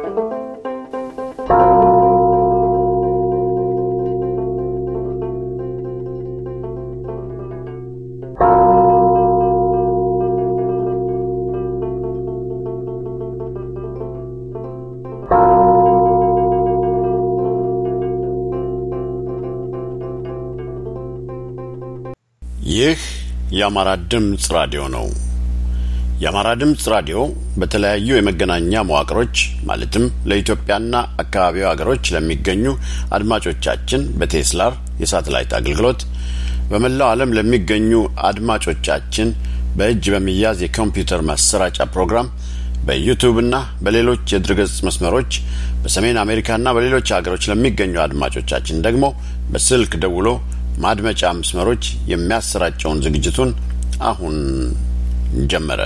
ይህ የአማራ ድምፅ ራዲዮ ነው። የአማራ ድምፅ ራዲዮ በተለያዩ የመገናኛ መዋቅሮች ማለትም ለኢትዮጵያና አካባቢው ሀገሮች ለሚገኙ አድማጮቻችን በቴስላር የሳተላይት አገልግሎት በመላው ዓለም ለሚገኙ አድማጮቻችን በእጅ በሚያዝ የኮምፒውተር ማሰራጫ ፕሮግራም በዩቱብና በሌሎች የድረገጽ መስመሮች በሰሜን አሜሪካና በሌሎች ሀገሮች ለሚገኙ አድማጮቻችን ደግሞ በስልክ ደውሎ ማድመጫ መስመሮች የሚያሰራጨውን ዝግጅቱን አሁን ጀመረ።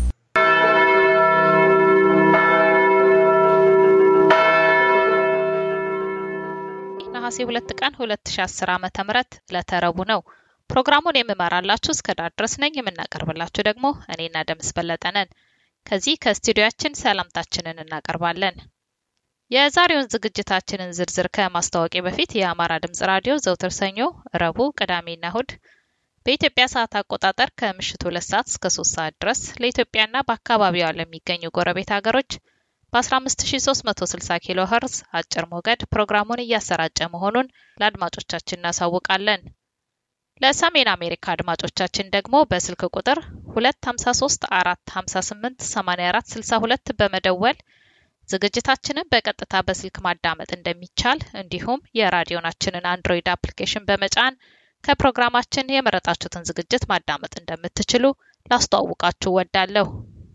ነሐሴ ሁለት ቀን ሁለት ሺ አስር ዓመተ ምህረት ለተረቡ ነው። ፕሮግራሙን የምመራላችሁ እስከ ዳር ድረስ ነኝ። የምናቀርብላችሁ ደግሞ እኔና ደምስ በለጠ ነን። ከዚህ ከስቱዲዮአችን ሰላምታችንን እናቀርባለን። የዛሬውን ዝግጅታችንን ዝርዝር ከማስታወቂያ በፊት የአማራ ድምጽ ራዲዮ ዘውትር ሰኞ፣ ረቡዕ፣ ቅዳሜና እሁድ በኢትዮጵያ ሰዓት አቆጣጠር ከምሽቱ ሁለት ሰዓት እስከ ሶስት ሰዓት ድረስ ለኢትዮጵያና በአካባቢዋ ለሚገኙ ጎረቤት ሀገሮች በ15360 ኪሎ ኸርዝ አጭር ሞገድ ፕሮግራሙን እያሰራጨ መሆኑን ለአድማጮቻችን እናሳውቃለን። ለሰሜን አሜሪካ አድማጮቻችን ደግሞ በስልክ ቁጥር 253 458 84 62 በመደወል ዝግጅታችንን በቀጥታ በስልክ ማዳመጥ እንደሚቻል እንዲሁም የራዲዮናችንን አንድሮይድ አፕሊኬሽን በመጫን ከፕሮግራማችን የመረጣችሁትን ዝግጅት ማዳመጥ እንደምትችሉ ላስተዋውቃችሁ ወዳለሁ።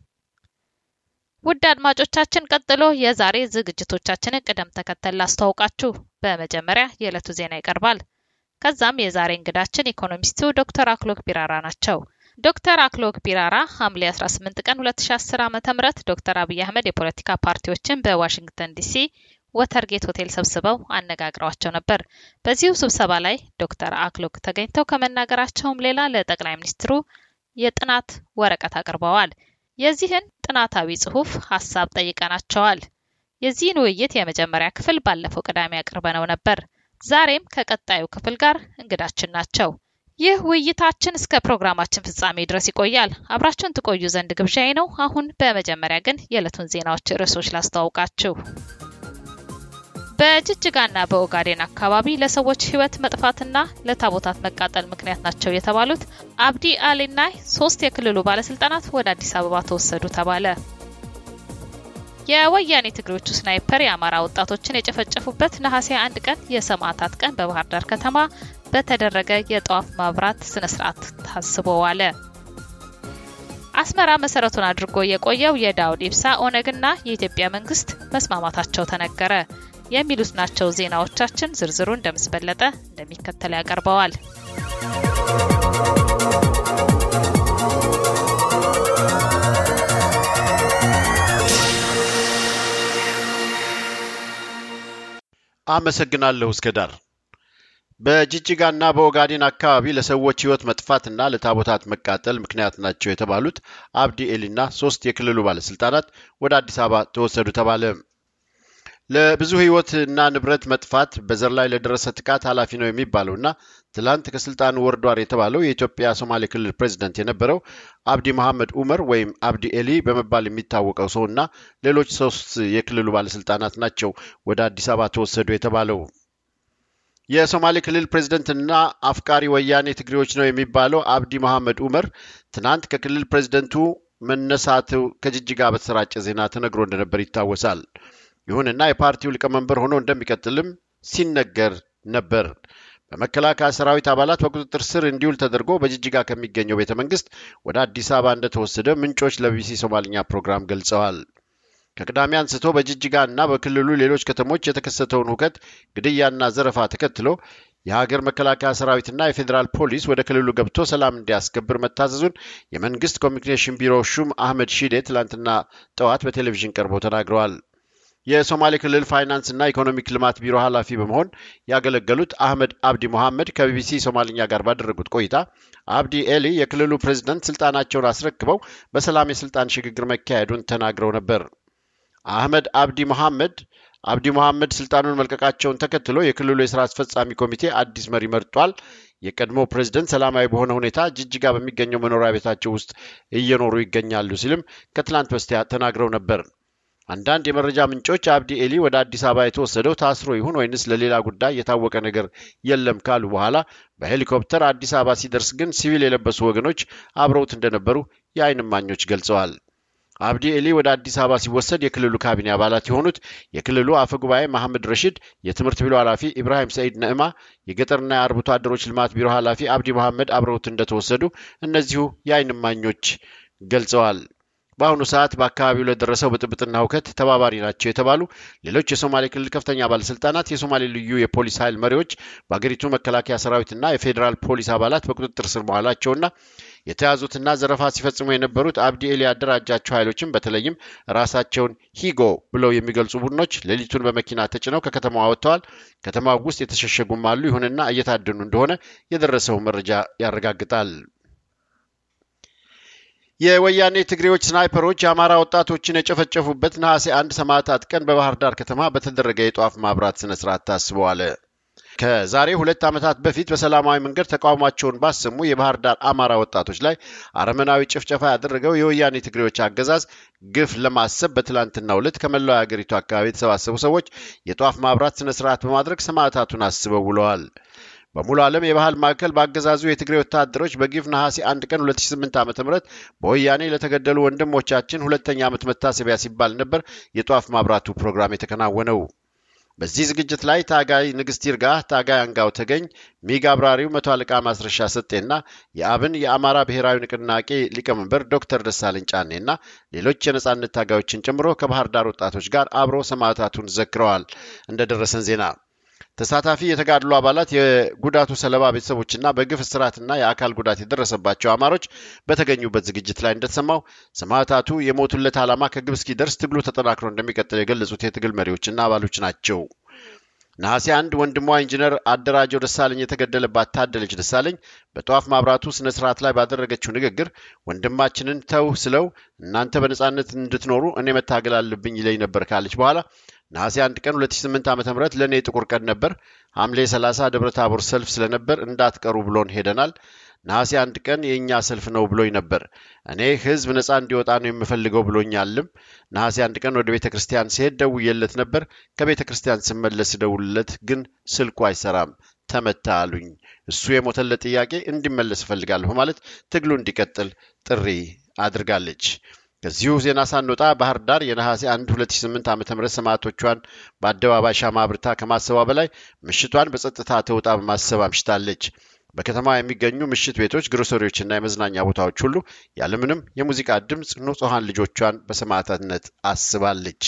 ውድ አድማጮቻችን፣ ቀጥሎ የዛሬ ዝግጅቶቻችንን ቅደም ተከተል ላስተዋውቃችሁ። በመጀመሪያ የዕለቱ ዜና ይቀርባል። ከዛም የዛሬ እንግዳችን ኢኮኖሚስቱ ዶክተር አክሎግ ቢራራ ናቸው። ዶክተር አክሎግ ቢራራ ሐምሌ 18 ቀን 2010 ዓ.ም ዶክተር አብይ አህመድ የፖለቲካ ፓርቲዎችን በዋሽንግተን ዲሲ ወተርጌት ሆቴል ሰብስበው አነጋግረዋቸው ነበር። በዚሁ ስብሰባ ላይ ዶክተር አክሎግ ተገኝተው ከመናገራቸውም ሌላ ለጠቅላይ ሚኒስትሩ የጥናት ወረቀት አቅርበዋል። የዚህን ጥናታዊ ጽሑፍ ሀሳብ ጠይቀናቸዋል። የዚህን ውይይት የመጀመሪያ ክፍል ባለፈው ቅዳሜ አቅርበነው ነበር። ዛሬም ከቀጣዩ ክፍል ጋር እንግዳችን ናቸው። ይህ ውይይታችን እስከ ፕሮግራማችን ፍጻሜ ድረስ ይቆያል። አብራችሁን ትቆዩ ዘንድ ግብዣዬ ነው። አሁን በመጀመሪያ ግን የዕለቱን ዜናዎች ርዕሶች ላስተዋውቃችሁ። በጅጅጋና በኦጋዴን አካባቢ ለሰዎች ሕይወት መጥፋትና ለታቦታት መቃጠል ምክንያት ናቸው የተባሉት አብዲ አሊና ሶስት የክልሉ ባለስልጣናት ወደ አዲስ አበባ ተወሰዱ ተባለ። የወያኔ ትግሬዎቹ ስናይፐር የአማራ ወጣቶችን የጨፈጨፉበት ነሐሴ አንድ ቀን የሰማዕታት ቀን በባህር ዳር ከተማ በተደረገ የጠዋፍ ማብራት ስነ ስርዓት ታስቦ ዋለ። አስመራ መሰረቱን አድርጎ የቆየው የዳውድ ኢብሳ ኦነግና የኢትዮጵያ መንግስት መስማማታቸው ተነገረ። የሚሉት ናቸው ዜናዎቻችን። ዝርዝሩ እንደምስበለጠ እንደሚከተል ያቀርበዋል። አመሰግናለሁ እስከ ዳር። በጅጅጋና በኦጋዴን አካባቢ ለሰዎች ህይወት መጥፋትና ለታቦታት መቃጠል ምክንያት ናቸው የተባሉት አብዲ ኤሊና ሶስት የክልሉ ባለስልጣናት ወደ አዲስ አበባ ተወሰዱ ተባለ። ለብዙ ህይወትና ንብረት መጥፋት በዘር ላይ ለደረሰ ጥቃት ኃላፊ ነው የሚባለውና ትላንት ከስልጣኑ ወርዷር የተባለው የኢትዮጵያ ሶማሌ ክልል ፕሬዚደንት የነበረው አብዲ መሐመድ ኡመር ወይም አብዲ ኤሊ በመባል የሚታወቀው ሰውና ሌሎች ሶስት የክልሉ ባለስልጣናት ናቸው ወደ አዲስ አበባ ተወሰዱ የተባለው። የሶማሌ ክልል ፕሬዝደንትና አፍቃሪ ወያኔ ትግሬዎች ነው የሚባለው አብዲ መሐመድ ኡመር ትናንት ከክልል ፕሬዝደንቱ መነሳቱ ከጅጅጋ በተሰራጨ ዜና ተነግሮ እንደነበር ይታወሳል። ይሁንና የፓርቲው ሊቀመንበር ሆኖ እንደሚቀጥልም ሲነገር ነበር። በመከላከያ ሰራዊት አባላት በቁጥጥር ስር እንዲውል ተደርጎ በጅጅጋ ከሚገኘው ቤተ መንግስት ወደ አዲስ አበባ እንደተወሰደ ምንጮች ለቢቢሲ ሶማልኛ ፕሮግራም ገልጸዋል። ከቅዳሜ አንስቶ በጅጅጋ እና በክልሉ ሌሎች ከተሞች የተከሰተውን ሁከት፣ ግድያና ዘረፋ ተከትሎ የሀገር መከላከያ ሰራዊትና የፌዴራል ፖሊስ ወደ ክልሉ ገብቶ ሰላም እንዲያስከብር መታዘዙን የመንግስት ኮሚኒኬሽን ቢሮ ሹም አህመድ ሺዴ ትላንትና ጠዋት በቴሌቪዥን ቀርበው ተናግረዋል። የሶማሌ ክልል ፋይናንስ እና ኢኮኖሚክ ልማት ቢሮ ኃላፊ በመሆን ያገለገሉት አህመድ አብዲ ሞሐመድ ከቢቢሲ ሶማልኛ ጋር ባደረጉት ቆይታ አብዲ ኤሊ የክልሉ ፕሬዝደንት ስልጣናቸውን አስረክበው በሰላም የስልጣን ሽግግር መካሄዱን ተናግረው ነበር። አህመድ አብዲ መሐመድ አብዲ መሐመድ ስልጣኑን መልቀቃቸውን ተከትሎ የክልሉ የስራ አስፈጻሚ ኮሚቴ አዲስ መሪ መርጧል። የቀድሞ ፕሬዝደንት ሰላማዊ በሆነ ሁኔታ ጅጅጋ በሚገኘው መኖሪያ ቤታቸው ውስጥ እየኖሩ ይገኛሉ ሲልም ከትላንት በስቲያ ተናግረው ነበር። አንዳንድ የመረጃ ምንጮች አብዲ ኤሊ ወደ አዲስ አበባ የተወሰደው ታስሮ ይሁን ወይንስ ለሌላ ጉዳይ የታወቀ ነገር የለም ካሉ በኋላ በሄሊኮፕተር አዲስ አበባ ሲደርስ ግን ሲቪል የለበሱ ወገኖች አብረውት እንደነበሩ የዓይን እማኞች ገልጸዋል። አብዲ ኤሊ ወደ አዲስ አበባ ሲወሰድ የክልሉ ካቢኔ አባላት የሆኑት የክልሉ አፈ ጉባኤ መሐመድ ረሺድ፣ የትምህርት ቢሮ ኃላፊ ኢብራሂም ሰኢድ ነዕማ፣ የገጠርና የአርብቶ አደሮች ልማት ቢሮ ኃላፊ አብዲ መሐመድ አብረውት እንደተወሰዱ እነዚሁ የዓይን እማኞች ገልጸዋል። በአሁኑ ሰዓት በአካባቢው ለደረሰው ብጥብጥና ሁከት ተባባሪ ናቸው የተባሉ ሌሎች የሶማሌ ክልል ከፍተኛ ባለስልጣናት፣ የሶማሌ ልዩ የፖሊስ ኃይል መሪዎች፣ በአገሪቱ መከላከያ ሰራዊትና የፌዴራል ፖሊስ አባላት በቁጥጥር ስር መዋላቸውና የተያዙትና ዘረፋ ሲፈጽሙ የነበሩት አብዲ ኤሊ ያደራጃቸው ኃይሎችም በተለይም ራሳቸውን ሂጎ ብለው የሚገልጹ ቡድኖች ሌሊቱን በመኪና ተጭነው ከከተማዋ ወጥተዋል። ከተማው ውስጥ የተሸሸጉም አሉ። ይሁንና እየታደኑ እንደሆነ የደረሰው መረጃ ያረጋግጣል። የወያኔ ትግሬዎች ስናይፐሮች የአማራ ወጣቶችን የጨፈጨፉበት ነሐሴ አንድ ሰማዕታት ቀን በባህር ዳር ከተማ በተደረገ የጧፍ ማብራት ስነ ስርዓት ታስበዋል። ከዛሬ ሁለት ዓመታት በፊት በሰላማዊ መንገድ ተቃውሟቸውን ባሰሙ የባህር ዳር አማራ ወጣቶች ላይ አረመናዊ ጭፍጨፋ ያደረገው የወያኔ ትግሬዎች አገዛዝ ግፍ ለማሰብ በትላንትናው ዕለት ከመላው የአገሪቱ አካባቢ የተሰባሰቡ ሰዎች የጧፍ ማብራት ስነ ስርዓት በማድረግ ሰማዕታቱን አስበው ውለዋል። በሙሉ ዓለም የባህል ማዕከል በአገዛዙ የትግሬ ወታደሮች በግፍ ነሐሴ አንድ ቀን 2008 ዓ ም በወያኔ ለተገደሉ ወንድሞቻችን ሁለተኛ ዓመት መታሰቢያ ሲባል ነበር የጧፍ ማብራቱ ፕሮግራም የተከናወነው። በዚህ ዝግጅት ላይ ታጋይ ንግስት ይርጋ፣ ታጋይ አንጋው ተገኝ፣ ሚግ አብራሪው መቶ አለቃ ማስረሻ ሰጤና የአብን የአማራ ብሔራዊ ንቅናቄ ሊቀመንበር ዶክተር ደሳለኝ ጫኔና ሌሎች የነጻነት ታጋዮችን ጨምሮ ከባህር ዳር ወጣቶች ጋር አብረው ሰማዕታቱን ዘክረዋል። እንደደረሰን ዜና ተሳታፊ የተጋድሎ አባላት የጉዳቱ ሰለባ ቤተሰቦችና በግፍ እስራትና የአካል ጉዳት የደረሰባቸው አማሮች በተገኙበት ዝግጅት ላይ እንደተሰማው ሰማዕታቱ የሞቱለት ዓላማ ከግብ እስኪደርስ ትግሉ ተጠናክሮ እንደሚቀጥል የገለጹት የትግል መሪዎችና አባሎች ናቸው። ነሐሴ አንድ ወንድሟ ኢንጂነር አደራጀው ደሳለኝ የተገደለባት ታደለች ደሳለኝ በጧፍ ማብራቱ ስነ ስርዓት ላይ ባደረገችው ንግግር ወንድማችንን ተው ስለው እናንተ በነጻነት እንድትኖሩ እኔ መታገል አለብኝ ይለኝ ነበር ካለች በኋላ ነሐሴ አንድ ቀን 2008 ዓ ም ለእኔ ጥቁር ቀን ነበር። ሐምሌ 30 ደብረ ታቦር ሰልፍ ስለነበር እንዳትቀሩ ብሎን ሄደናል። ነሐሴ አንድ ቀን የእኛ ሰልፍ ነው ብሎኝ ነበር። እኔ ህዝብ ነፃ እንዲወጣ ነው የምፈልገው ብሎኛልም። ነሐሴ አንድ ቀን ወደ ቤተ ክርስቲያን ሲሄድ ደውዬለት ነበር። ከቤተ ክርስቲያን ስመለስ ደውልለት፣ ግን ስልኩ አይሰራም፣ ተመታ አሉኝ። እሱ የሞተለት ጥያቄ እንዲመለስ እፈልጋለሁ በማለት ትግሉ እንዲቀጥል ጥሪ አድርጋለች። ከዚሁ ዜና ሳንወጣ ባህር ዳር የነሐሴ 1 2008 ዓ ም ሰማዕቶቿን በአደባባይ ሻማ አብርታ ከማሰቧ በላይ ምሽቷን በጸጥታ ተውጣ በማሰብ አምሽታለች። በከተማ የሚገኙ ምሽት ቤቶች፣ ግሮሰሪዎችና የመዝናኛ ቦታዎች ሁሉ ያለምንም የሙዚቃ ድምፅ ንጹሐን ልጆቿን በሰማዕታትነት አስባለች።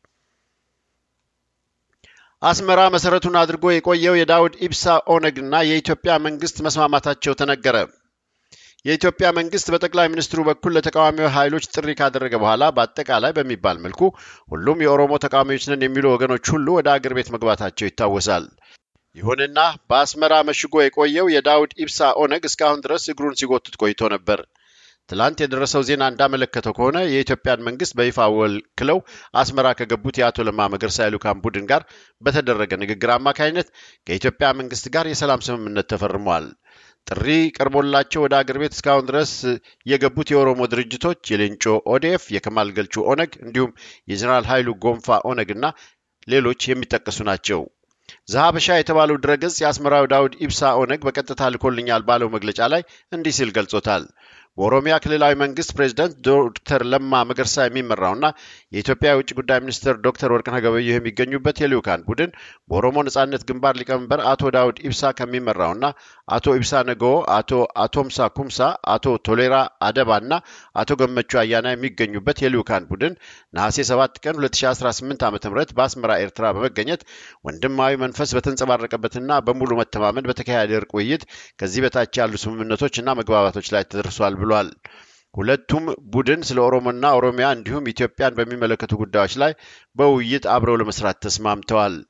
አስመራ መሰረቱን አድርጎ የቆየው የዳውድ ኢብሳ ኦነግና የኢትዮጵያ መንግስት መስማማታቸው ተነገረ። የኢትዮጵያ መንግስት በጠቅላይ ሚኒስትሩ በኩል ለተቃዋሚ ኃይሎች ጥሪ ካደረገ በኋላ በአጠቃላይ በሚባል መልኩ ሁሉም የኦሮሞ ተቃዋሚዎች ነን የሚሉ ወገኖች ሁሉ ወደ አገር ቤት መግባታቸው ይታወሳል። ይሁንና በአስመራ መሽጎ የቆየው የዳውድ ኢብሳ ኦነግ እስካሁን ድረስ እግሩን ሲጎትት ቆይቶ ነበር። ትላንት የደረሰው ዜና እንዳመለከተው ከሆነ የኢትዮጵያን መንግስት በይፋ ወክለው አስመራ ከገቡት የአቶ ለማ መገርሳ የልዑካን ቡድን ጋር በተደረገ ንግግር አማካኝነት ከኢትዮጵያ መንግስት ጋር የሰላም ስምምነት ተፈርሟል። ጥሪ ቀርቦላቸው ወደ አገር ቤት እስካሁን ድረስ የገቡት የኦሮሞ ድርጅቶች የሌንጮ ኦዴፍ፣ የከማል ገልቹ ኦነግ እንዲሁም የጀኔራል ኃይሉ ጎንፋ ኦነግ እና ሌሎች የሚጠቀሱ ናቸው። ዘሀበሻ የተባለው ድረገጽ የአስመራው ዳውድ ኢብሳ ኦነግ በቀጥታ ልኮልኛል ባለው መግለጫ ላይ እንዲህ ሲል ገልጾታል። በኦሮሚያ ክልላዊ መንግስት ፕሬዚደንት ዶክተር ለማ መገርሳ የሚመራውና የኢትዮጵያ የውጭ ጉዳይ ሚኒስትር ዶክተር ወርቅነህ ገበየሁ የሚገኙበት የልዑካን ቡድን በኦሮሞ ነጻነት ግንባር ሊቀመንበር አቶ ዳውድ ኢብሳ ከሚመራውና አቶ ኢብሳ ነገዎ፣ አቶ አቶምሳ ኩምሳ፣ አቶ ቶሌራ አደባ እና አቶ ገመቹ አያና የሚገኙበት የልዑካን ቡድን ነሐሴ 7 ቀን 2018 ዓ ም በአስመራ ኤርትራ በመገኘት ወንድማዊ መንፈስ በተንጸባረቀበትና በሙሉ መተማመን በተካሄደ እርቅ ውይይት ከዚህ በታች ያሉ ስምምነቶች እና መግባባቶች ላይ ተደርሷል ብሏል። ሁለቱም ቡድን ስለ ኦሮሞና ኦሮሚያ እንዲሁም ኢትዮጵያን በሚመለከቱ ጉዳዮች ላይ በውይይት አብረው ለመስራት ተስማምተዋል።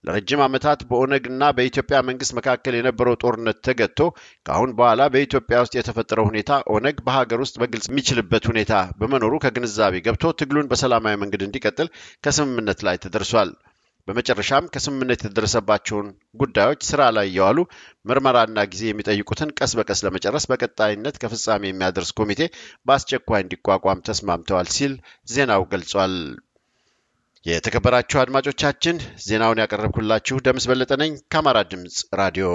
ለረጅም ዓመታት በኦነግና በኢትዮጵያ መንግስት መካከል የነበረው ጦርነት ተገጥቶ ከአሁን በኋላ በኢትዮጵያ ውስጥ የተፈጠረው ሁኔታ ኦነግ በሀገር ውስጥ በግልጽ የሚችልበት ሁኔታ በመኖሩ ከግንዛቤ ገብቶ ትግሉን በሰላማዊ መንገድ እንዲቀጥል ከስምምነት ላይ ተደርሷል። በመጨረሻም ከስምምነት የተደረሰባቸውን ጉዳዮች ስራ ላይ እየዋሉ ምርመራና ጊዜ የሚጠይቁትን ቀስ በቀስ ለመጨረስ በቀጣይነት ከፍጻሜ የሚያደርስ ኮሚቴ በአስቸኳይ እንዲቋቋም ተስማምተዋል ሲል ዜናው ገልጿል። የተከበራችሁ አድማጮቻችን ዜናውን ያቀረብኩላችሁ ደምስ በለጠ ነኝ ከአማራ ድምፅ ራዲዮ።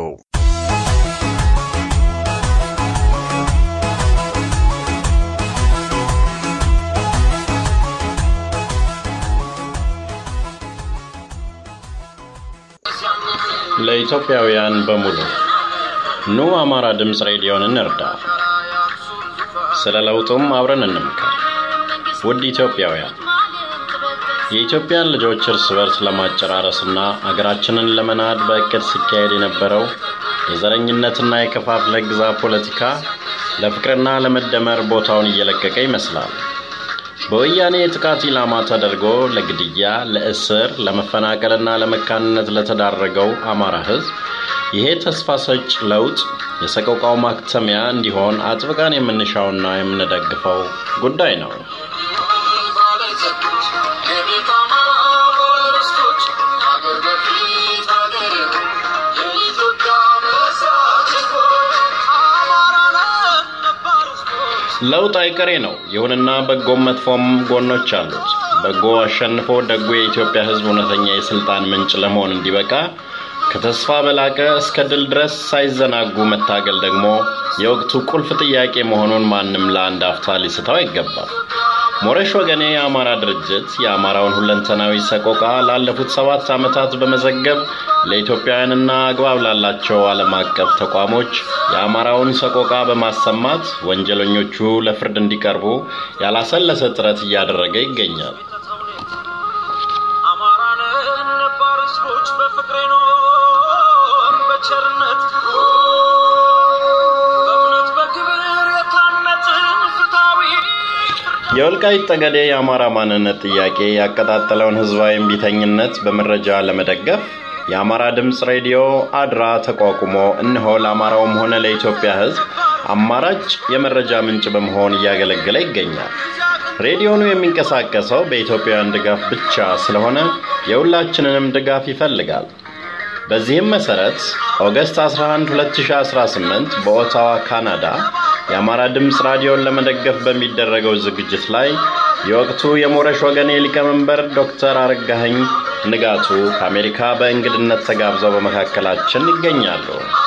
ለኢትዮጵያውያን በሙሉ ኑ አማራ ድምፅ ሬዲዮን እንርዳ፣ ስለ ለውጡም አብረን እንምከር። ውድ ኢትዮጵያውያን የኢትዮጵያን ልጆች እርስ በርስ ለማጨራረስና አገራችንን ለመናድ በእቅድ ሲካሄድ የነበረው የዘረኝነትና የከፋፍለ ግዛ ፖለቲካ ለፍቅርና ለመደመር ቦታውን እየለቀቀ ይመስላል። በወያኔ የጥቃት ኢላማ ተደርጎ ለግድያ፣ ለእስር፣ ለመፈናቀልና ለመካንነት ለተዳረገው አማራ ሕዝብ ይሄ ተስፋ ሰጭ ለውጥ የሰቆቃው ማክተሚያ እንዲሆን አጥብቀን የምንሻውና የምንደግፈው ጉዳይ ነው። ለውጥ አይቀሬ ነው። ይሁንና በጎም መጥፎም ጎኖች አሉት። በጎ አሸንፎ ደጉ የኢትዮጵያ ሕዝብ እውነተኛ የስልጣን ምንጭ ለመሆን እንዲበቃ ከተስፋ በላቀ እስከ ድል ድረስ ሳይዘናጉ መታገል ደግሞ የወቅቱ ቁልፍ ጥያቄ መሆኑን ማንም ለአንድ አፍታ ሊስተው አይገባም። ሞረሽ ወገኔ የአማራ ድርጅት የአማራውን ሁለንተናዊ ሰቆቃ ላለፉት ሰባት ዓመታት በመዘገብ ለኢትዮጵያውያንና አግባብ ላላቸው ዓለም አቀፍ ተቋሞች የአማራውን ሰቆቃ በማሰማት ወንጀለኞቹ ለፍርድ እንዲቀርቡ ያላሰለሰ ጥረት እያደረገ ይገኛል። የወልቃይት ጠገዴ የአማራ ማንነት ጥያቄ ያቀጣጠለውን ህዝባዊ እምቢተኝነት በመረጃ ለመደገፍ የአማራ ድምፅ ሬዲዮ አድራ ተቋቁሞ እነሆ ለአማራውም ሆነ ለኢትዮጵያ ህዝብ አማራጭ የመረጃ ምንጭ በመሆን እያገለገለ ይገኛል። ሬዲዮኑ የሚንቀሳቀሰው በኢትዮጵያውያን ድጋፍ ብቻ ስለሆነ የሁላችንንም ድጋፍ ይፈልጋል። በዚህም መሰረት ኦገስት 11 2018 በኦታዋ ካናዳ የአማራ ድምፅ ራዲዮን ለመደገፍ በሚደረገው ዝግጅት ላይ የወቅቱ የሞረሽ ወገኔ ሊቀመንበር ዶክተር አረጋኸኝ ንጋቱ ከአሜሪካ በእንግድነት ተጋብዘው በመካከላችን ይገኛሉ።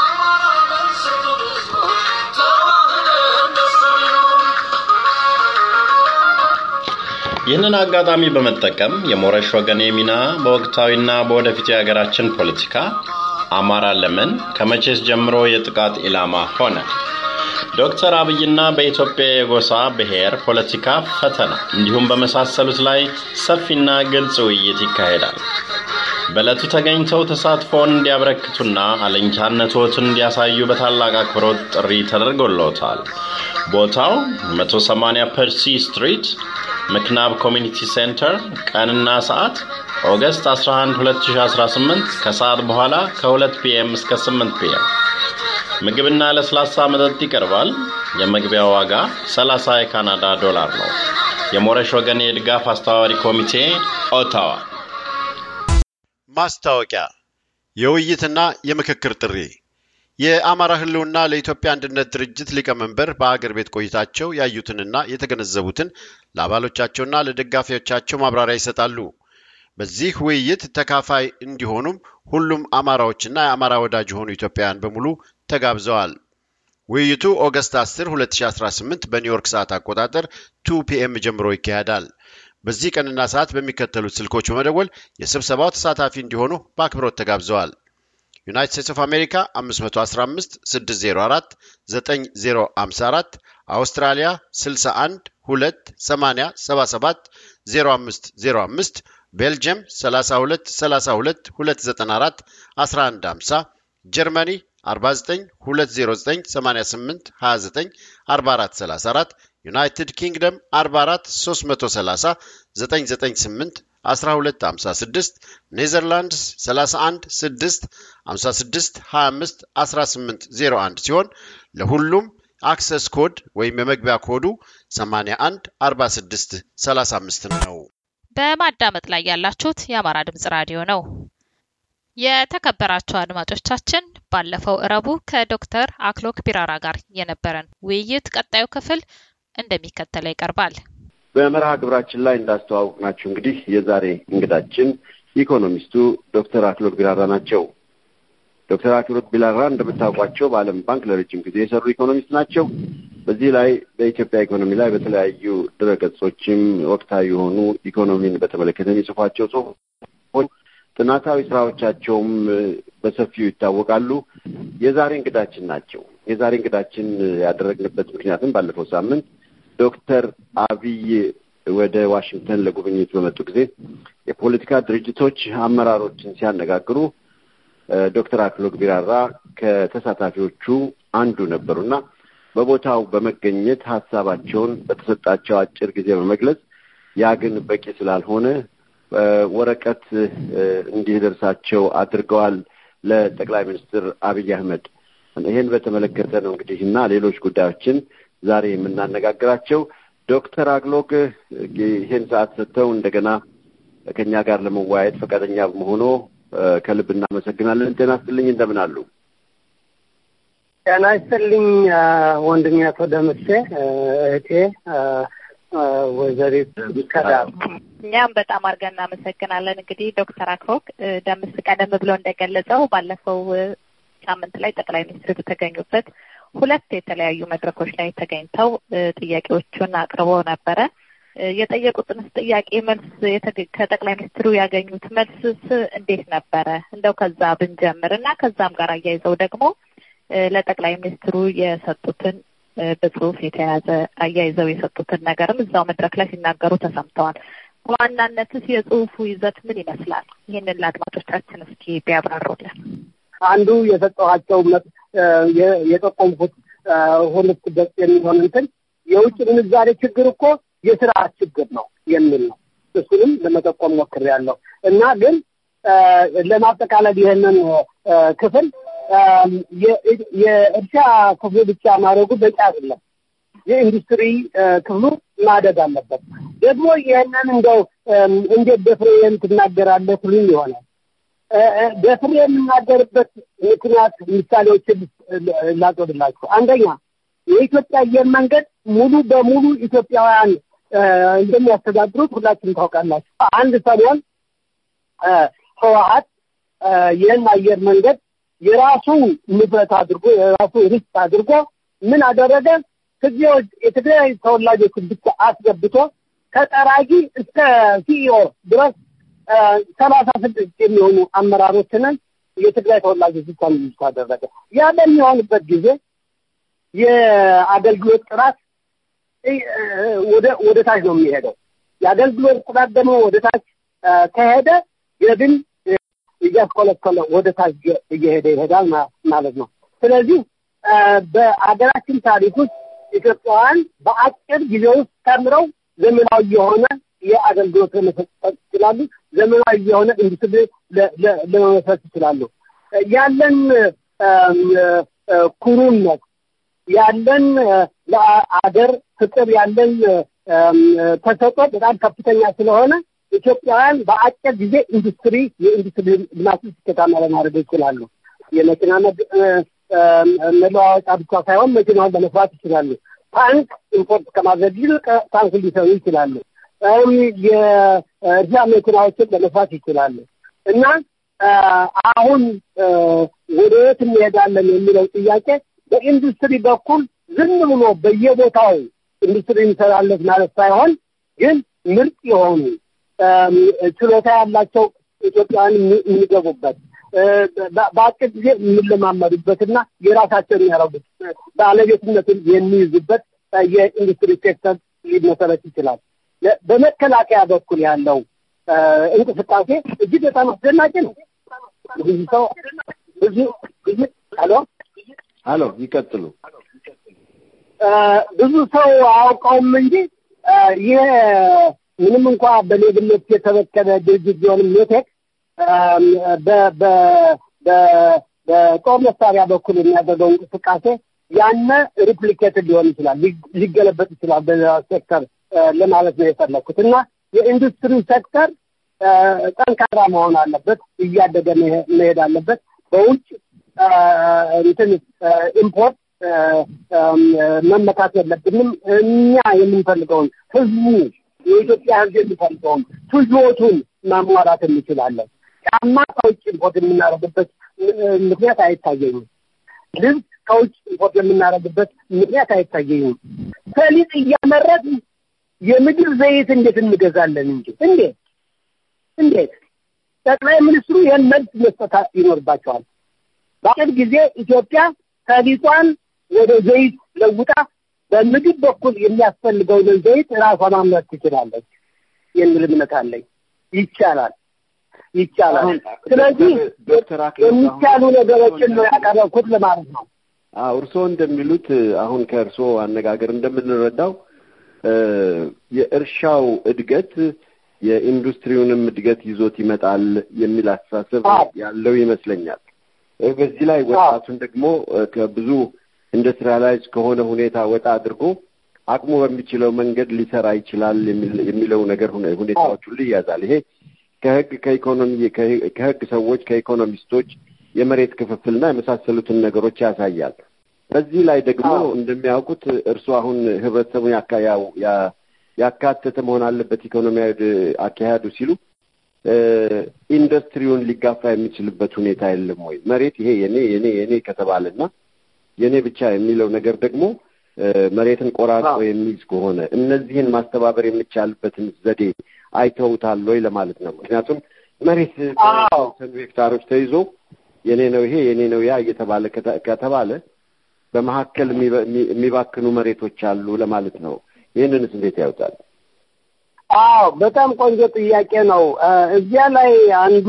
ይህንን አጋጣሚ በመጠቀም የሞረሽ ወገኔ ሚና በወቅታዊና በወደፊት የሀገራችን ፖለቲካ አማራ ለምን ከመቼስ ጀምሮ የጥቃት ኢላማ ሆነ? ዶክተር አብይና በኢትዮጵያ የጎሳ ብሔር ፖለቲካ ፈተና እንዲሁም በመሳሰሉት ላይ ሰፊና ግልጽ ውይይት ይካሄዳል። በዕለቱ ተገኝተው ተሳትፎውን እንዲያበረክቱና አለኝታነቶትን እንዲያሳዩ በታላቅ አክብሮት ጥሪ ተደርጎለታል። ቦታው 180 ፐርሲ ስትሪት ምክናብ ኮሚኒቲ ሴንተር፣ ቀንና ሰዓት ኦገስት 11 2018 ከሰዓት በኋላ ከ2 ፒኤም እስከ 8 ፒኤም። ምግብና ለስላሳ መጠጥ ይቀርባል። የመግቢያ ዋጋ 30 የካናዳ ዶላር ነው። የሞረሽ ወገን የድጋፍ አስተባባሪ ኮሚቴ ኦታዋ። ማስታወቂያ፣ የውይይትና የምክክር ጥሪ የአማራ ህልውና ለኢትዮጵያ አንድነት ድርጅት ሊቀመንበር በአገር ቤት ቆይታቸው ያዩትንና የተገነዘቡትን ለአባሎቻቸውና ለደጋፊዎቻቸው ማብራሪያ ይሰጣሉ። በዚህ ውይይት ተካፋይ እንዲሆኑም ሁሉም አማራዎችና የአማራ ወዳጅ የሆኑ ኢትዮጵያውያን በሙሉ ተጋብዘዋል። ውይይቱ ኦገስት 10 2018 በኒውዮርክ ሰዓት አቆጣጠር ቱ ፒኤም ጀምሮ ይካሄዳል። በዚህ ቀንና ሰዓት በሚከተሉት ስልኮች በመደወል የስብሰባው ተሳታፊ እንዲሆኑ በአክብሮት ተጋብዘዋል። ዩናይትድ ስቴትስ ኦፍ አሜሪካ 515 604 9054 አውስትራሊያ 61 2 80 77 0505 ቤልጅየም 32 32 294 1150 ጀርመኒ 49 209 88 29 44 34 ዩናይትድ ኪንግደም 44 330 998 1256 ኔዘርላንድስ 31 6 56 25 18 01 ሲሆን ለሁሉም አክሰስ ኮድ ወይም የመግቢያ ኮዱ 81 46 35 ነው። በማዳመጥ ላይ ያላችሁት የአማራ ድምጽ ራዲዮ ነው። የተከበራችሁ አድማጮቻችን ባለፈው እረቡ ከዶክተር አክሎክ ቢራራ ጋር የነበረን ውይይት ቀጣዩ ክፍል እንደሚከተለው ይቀርባል። በመርሃ ግብራችን ላይ እንዳስተዋወቅናችሁ እንግዲህ የዛሬ እንግዳችን ኢኮኖሚስቱ ዶክተር አክሎክ ቢራራ ናቸው። ዶክተር አክሎክ ቢራራ እንደምታውቋቸው በዓለም ባንክ ለረጅም ጊዜ የሰሩ ኢኮኖሚስት ናቸው። በዚህ ላይ በኢትዮጵያ ኢኮኖሚ ላይ በተለያዩ ድረገጾችም ወቅታዊ የሆኑ ኢኮኖሚን በተመለከተ የሚጽፏቸው ጽሁፎች፣ ጥናታዊ ስራዎቻቸውም በሰፊው ይታወቃሉ። የዛሬ እንግዳችን ናቸው። የዛሬ እንግዳችን ያደረግንበት ምክንያትም ባለፈው ሳምንት ዶክተር አብይ ወደ ዋሽንግተን ለጉብኝት በመጡ ጊዜ የፖለቲካ ድርጅቶች አመራሮችን ሲያነጋግሩ ዶክተር አክሎግ ቢራራ ከተሳታፊዎቹ አንዱ ነበሩና በቦታው በመገኘት ሀሳባቸውን በተሰጣቸው አጭር ጊዜ በመግለጽ ያ ግን በቂ ስላልሆነ ወረቀት እንዲደርሳቸው አድርገዋል ለጠቅላይ ሚኒስትር አብይ አህመድ። ይህን በተመለከተ ነው እንግዲህ እና ሌሎች ጉዳዮችን ዛሬ የምናነጋግራቸው። ዶክተር አክሎግ ይህን ሰዓት ሰጥተው እንደገና ከእኛ ጋር ለመወያየት ፈቃደኛ በመሆኖ ከልብ እናመሰግናለን። ጤና ይስጥልኝ፣ እንደምን አሉ? ጤና ይስጥልኝ ወንድሜ አቶ ደምሴ፣ እህቴ ወይዘሪት ከዳር እኛም በጣም አድርገን እናመሰግናለን። እንግዲህ ዶክተር አክሎግ ደምስ ቀደም ብሎ እንደገለጸው ባለፈው ሳምንት ላይ ጠቅላይ ሚኒስትር በተገኙበት ሁለት የተለያዩ መድረኮች ላይ ተገኝተው ጥያቄዎቹን አቅርበው ነበረ። የጠየቁትን ጥያቄ መልስ ከጠቅላይ ሚኒስትሩ ያገኙት መልስስ እንዴት ነበረ? እንደው ከዛ ብንጀምር እና ከዛም ጋር አያይዘው ደግሞ ለጠቅላይ ሚኒስትሩ የሰጡትን በጽሁፍ የተያዘ አያይዘው የሰጡትን ነገርም እዛው መድረክ ላይ ሲናገሩ ተሰምተዋል። በዋናነትስ የጽሁፉ ይዘት ምን ይመስላል? ይህንን ለአድማጮቻችን እስኪ ቢያብራሩልን። አንዱ የሰጠኋቸው የጠቆምኩት ሁለት ገጽ የሚሆን እንትን የውጭ ምንዛሬ ችግር እኮ የስርዓት ችግር ነው የሚል ነው። እሱንም ለመጠቆም ሞክሬያለሁ እና ግን ለማጠቃለል ይህንን ክፍል የእርሻ ክፍሉ ብቻ ማድረጉ በቂ አይደለም። የኢንዱስትሪ ክፍሉ ማደግ አለበት። ደግሞ ይህንን እንደው እንዴት ደፍሬ ትናገራለህ ትሉኝ ይሆናል። ደፍሬ የምናገርበት ምክንያት ምሳሌዎችን ላቅርብላችሁ። አንደኛ የኢትዮጵያ አየር መንገድ ሙሉ በሙሉ ኢትዮጵያውያን እንደሚያስተዳድሩት ሁላችንም ታውቃላችሁ። አንድ ሰሞን ህወሀት ይህን አየር መንገድ የራሱ ንብረት አድርጎ የራሱ ሪስክ አድርጎ ምን አደረገ? ትግሬዎች የትግራይ ተወላጆችን ብቻ አስገብቶ ከጠራጊ እስከ ሲኢኦ ድረስ ሰላሳ ስድስት የሚሆኑ አመራሮችንን የትግራይ ተወላጆች ብቻ እንዲይዙ አደረገ። ያ በሚሆንበት ጊዜ የአገልግሎት ጥራት ወደ ወደ ታች ነው የሚሄደው። የአገልግሎት ጥራት ደግሞ ወደ ታች ከሄደ የግን እያስኮለኮለ ወደ ታች እየሄደ ይሄዳል ማለት ነው። ስለዚህ በአገራችን ታሪክ ውስጥ ኢትዮጵያውያን በአጭር ጊዜ ውስጥ ተምረው ዘመናዊ የሆነ የአገልግሎት ለመሰጠት ይችላሉ። ዘመናዊ የሆነ ኢንዱስትሪ ለመመስረት ይችላሉ። ያለን ኩሩነት ያለን ለአገር ፍቅር ያለን ተሰጥኦ በጣም ከፍተኛ ስለሆነ ኢትዮጵያውያን በአጭር ጊዜ ኢንዱስትሪ የኢንዱስትሪ ልማት ስኬታማ ለማድረግ ይችላሉ። የመኪና መለዋወጫ ብቻ ሳይሆን መኪናውን ለመስራት ይችላሉ። ታንክ ኢምፖርት ከማድረግ ይልቅ ታንክ ሊሰሩ ይችላሉ። የእርሻ መኪናዎችን ለመስራት ይችላሉ እና አሁን ወደ የት እንሄዳለን የሚለው ጥያቄ በኢንዱስትሪ በኩል ዝም ብሎ በየቦታው ኢንዱስትሪ እንሰራለት ማለት ሳይሆን ግን ምርጥ የሆኑ ችሎታ ያላቸው ኢትዮጵያውያን የሚገቡበት በአጭር ጊዜ የሚለማመዱበትና የራሳቸውን የሚያደርጉት ባለቤትነትን የሚይዙበት የኢንዱስትሪ ሴክተር ሊመሰረት ይችላል። በመከላከያ በኩል ያለው እንቅስቃሴ እጅግ በጣም አስደናቂ ነው። ብዙ ሰው ብዙ ብዙ ሄሎ ሄሎ ይቀጥሉ። ብዙ ሰው አያውቀውም እንጂ ይህ ምንም እንኳ በሌብነት የተበከለ ድርጅት ቢሆንም ሜቴክ በጦር መሳሪያ በኩል የሚያደርገው እንቅስቃሴ ያነ ሪፕሊኬትድ ሊሆን ይችላል፣ ሊገለበጥ ይችላል በሌላ ሴክተር ለማለት ነው የፈለግኩት እና የኢንዱስትሪ ሴክተር ጠንካራ መሆን አለበት፣ እያደገ መሄድ አለበት። በውጭ እንትን ኢምፖርት መመካት የለብንም። እኛ የምንፈልገውን ህዝቡ የኢትዮጵያ ህዝብ የሚፈልገውን ፍጆቱን ማሟላት እንችላለን። ጫማ ከውጭ ኢምፖርት የምናደርግበት ምክንያት አይታየኝም። ልብስ ከውጭ ኢምፖርት የምናደርግበት ምክንያት አይታየኝም። ሰሊጥ እያመረት የምግብ ዘይት እንዴት እንገዛለን እንጂ እንዴት እንዴት? ጠቅላይ ሚኒስትሩ ይህን መልስ መስጠት ይኖርባቸዋል። በአጭር ጊዜ ኢትዮጵያ ሰሊጧን ወደ ዘይት ለውጣ በምግብ በኩል የሚያስፈልገውን ዘይት ራሷ ማምረት ትችላለች የሚል እምነት አለኝ። ይቻላል ይቻላል። ስለዚህ የሚቻሉ ነገሮችን ነው ያቀረብኩት ለማለት ነው። አዎ እርስዎ እንደሚሉት አሁን ከእርስዎ አነጋገር እንደምንረዳው የእርሻው እድገት የኢንዱስትሪውንም እድገት ይዞት ይመጣል የሚል አስተሳሰብ ያለው ይመስለኛል። በዚህ ላይ ወጣቱን ደግሞ ከብዙ ኢንዱስትሪያላይዝ ከሆነ ሁኔታ ወጣ አድርጎ አቅሙ በሚችለው መንገድ ሊሰራ ይችላል የሚለው ነገር ሁኔታዎች ሁሉ ይያዛል። ይሄ ከህግ ከኢኮኖሚ ከህግ ሰዎች ከኢኮኖሚስቶች የመሬት ክፍፍልና የመሳሰሉትን ነገሮች ያሳያል። በዚህ ላይ ደግሞ እንደሚያውቁት እርሱ አሁን ህብረተሰቡን ያካተተ መሆን አለበት ኢኮኖሚያዊ አካሄዱ ሲሉ ኢንዱስትሪውን ሊጋፋ የሚችልበት ሁኔታ የለም ወይ? መሬት ይሄ የኔ የኔ የኔ ከተባለና የኔ ብቻ የሚለው ነገር ደግሞ መሬትን ቆራርጦ የሚይዝ ከሆነ እነዚህን ማስተባበር የሚቻልበትን ዘዴ አይተውታል ወይ ለማለት ነው። ምክንያቱም መሬት በተወሰኑ ሄክታሮች ተይዞ የኔ ነው ይሄ የኔ ነው ያ እየተባለ ከተባለ በመካከል የሚባክኑ መሬቶች አሉ ለማለት ነው። ይህንንስ እንዴት ያውጣል? አዎ በጣም ቆንጆ ጥያቄ ነው። እዚያ ላይ አንዱ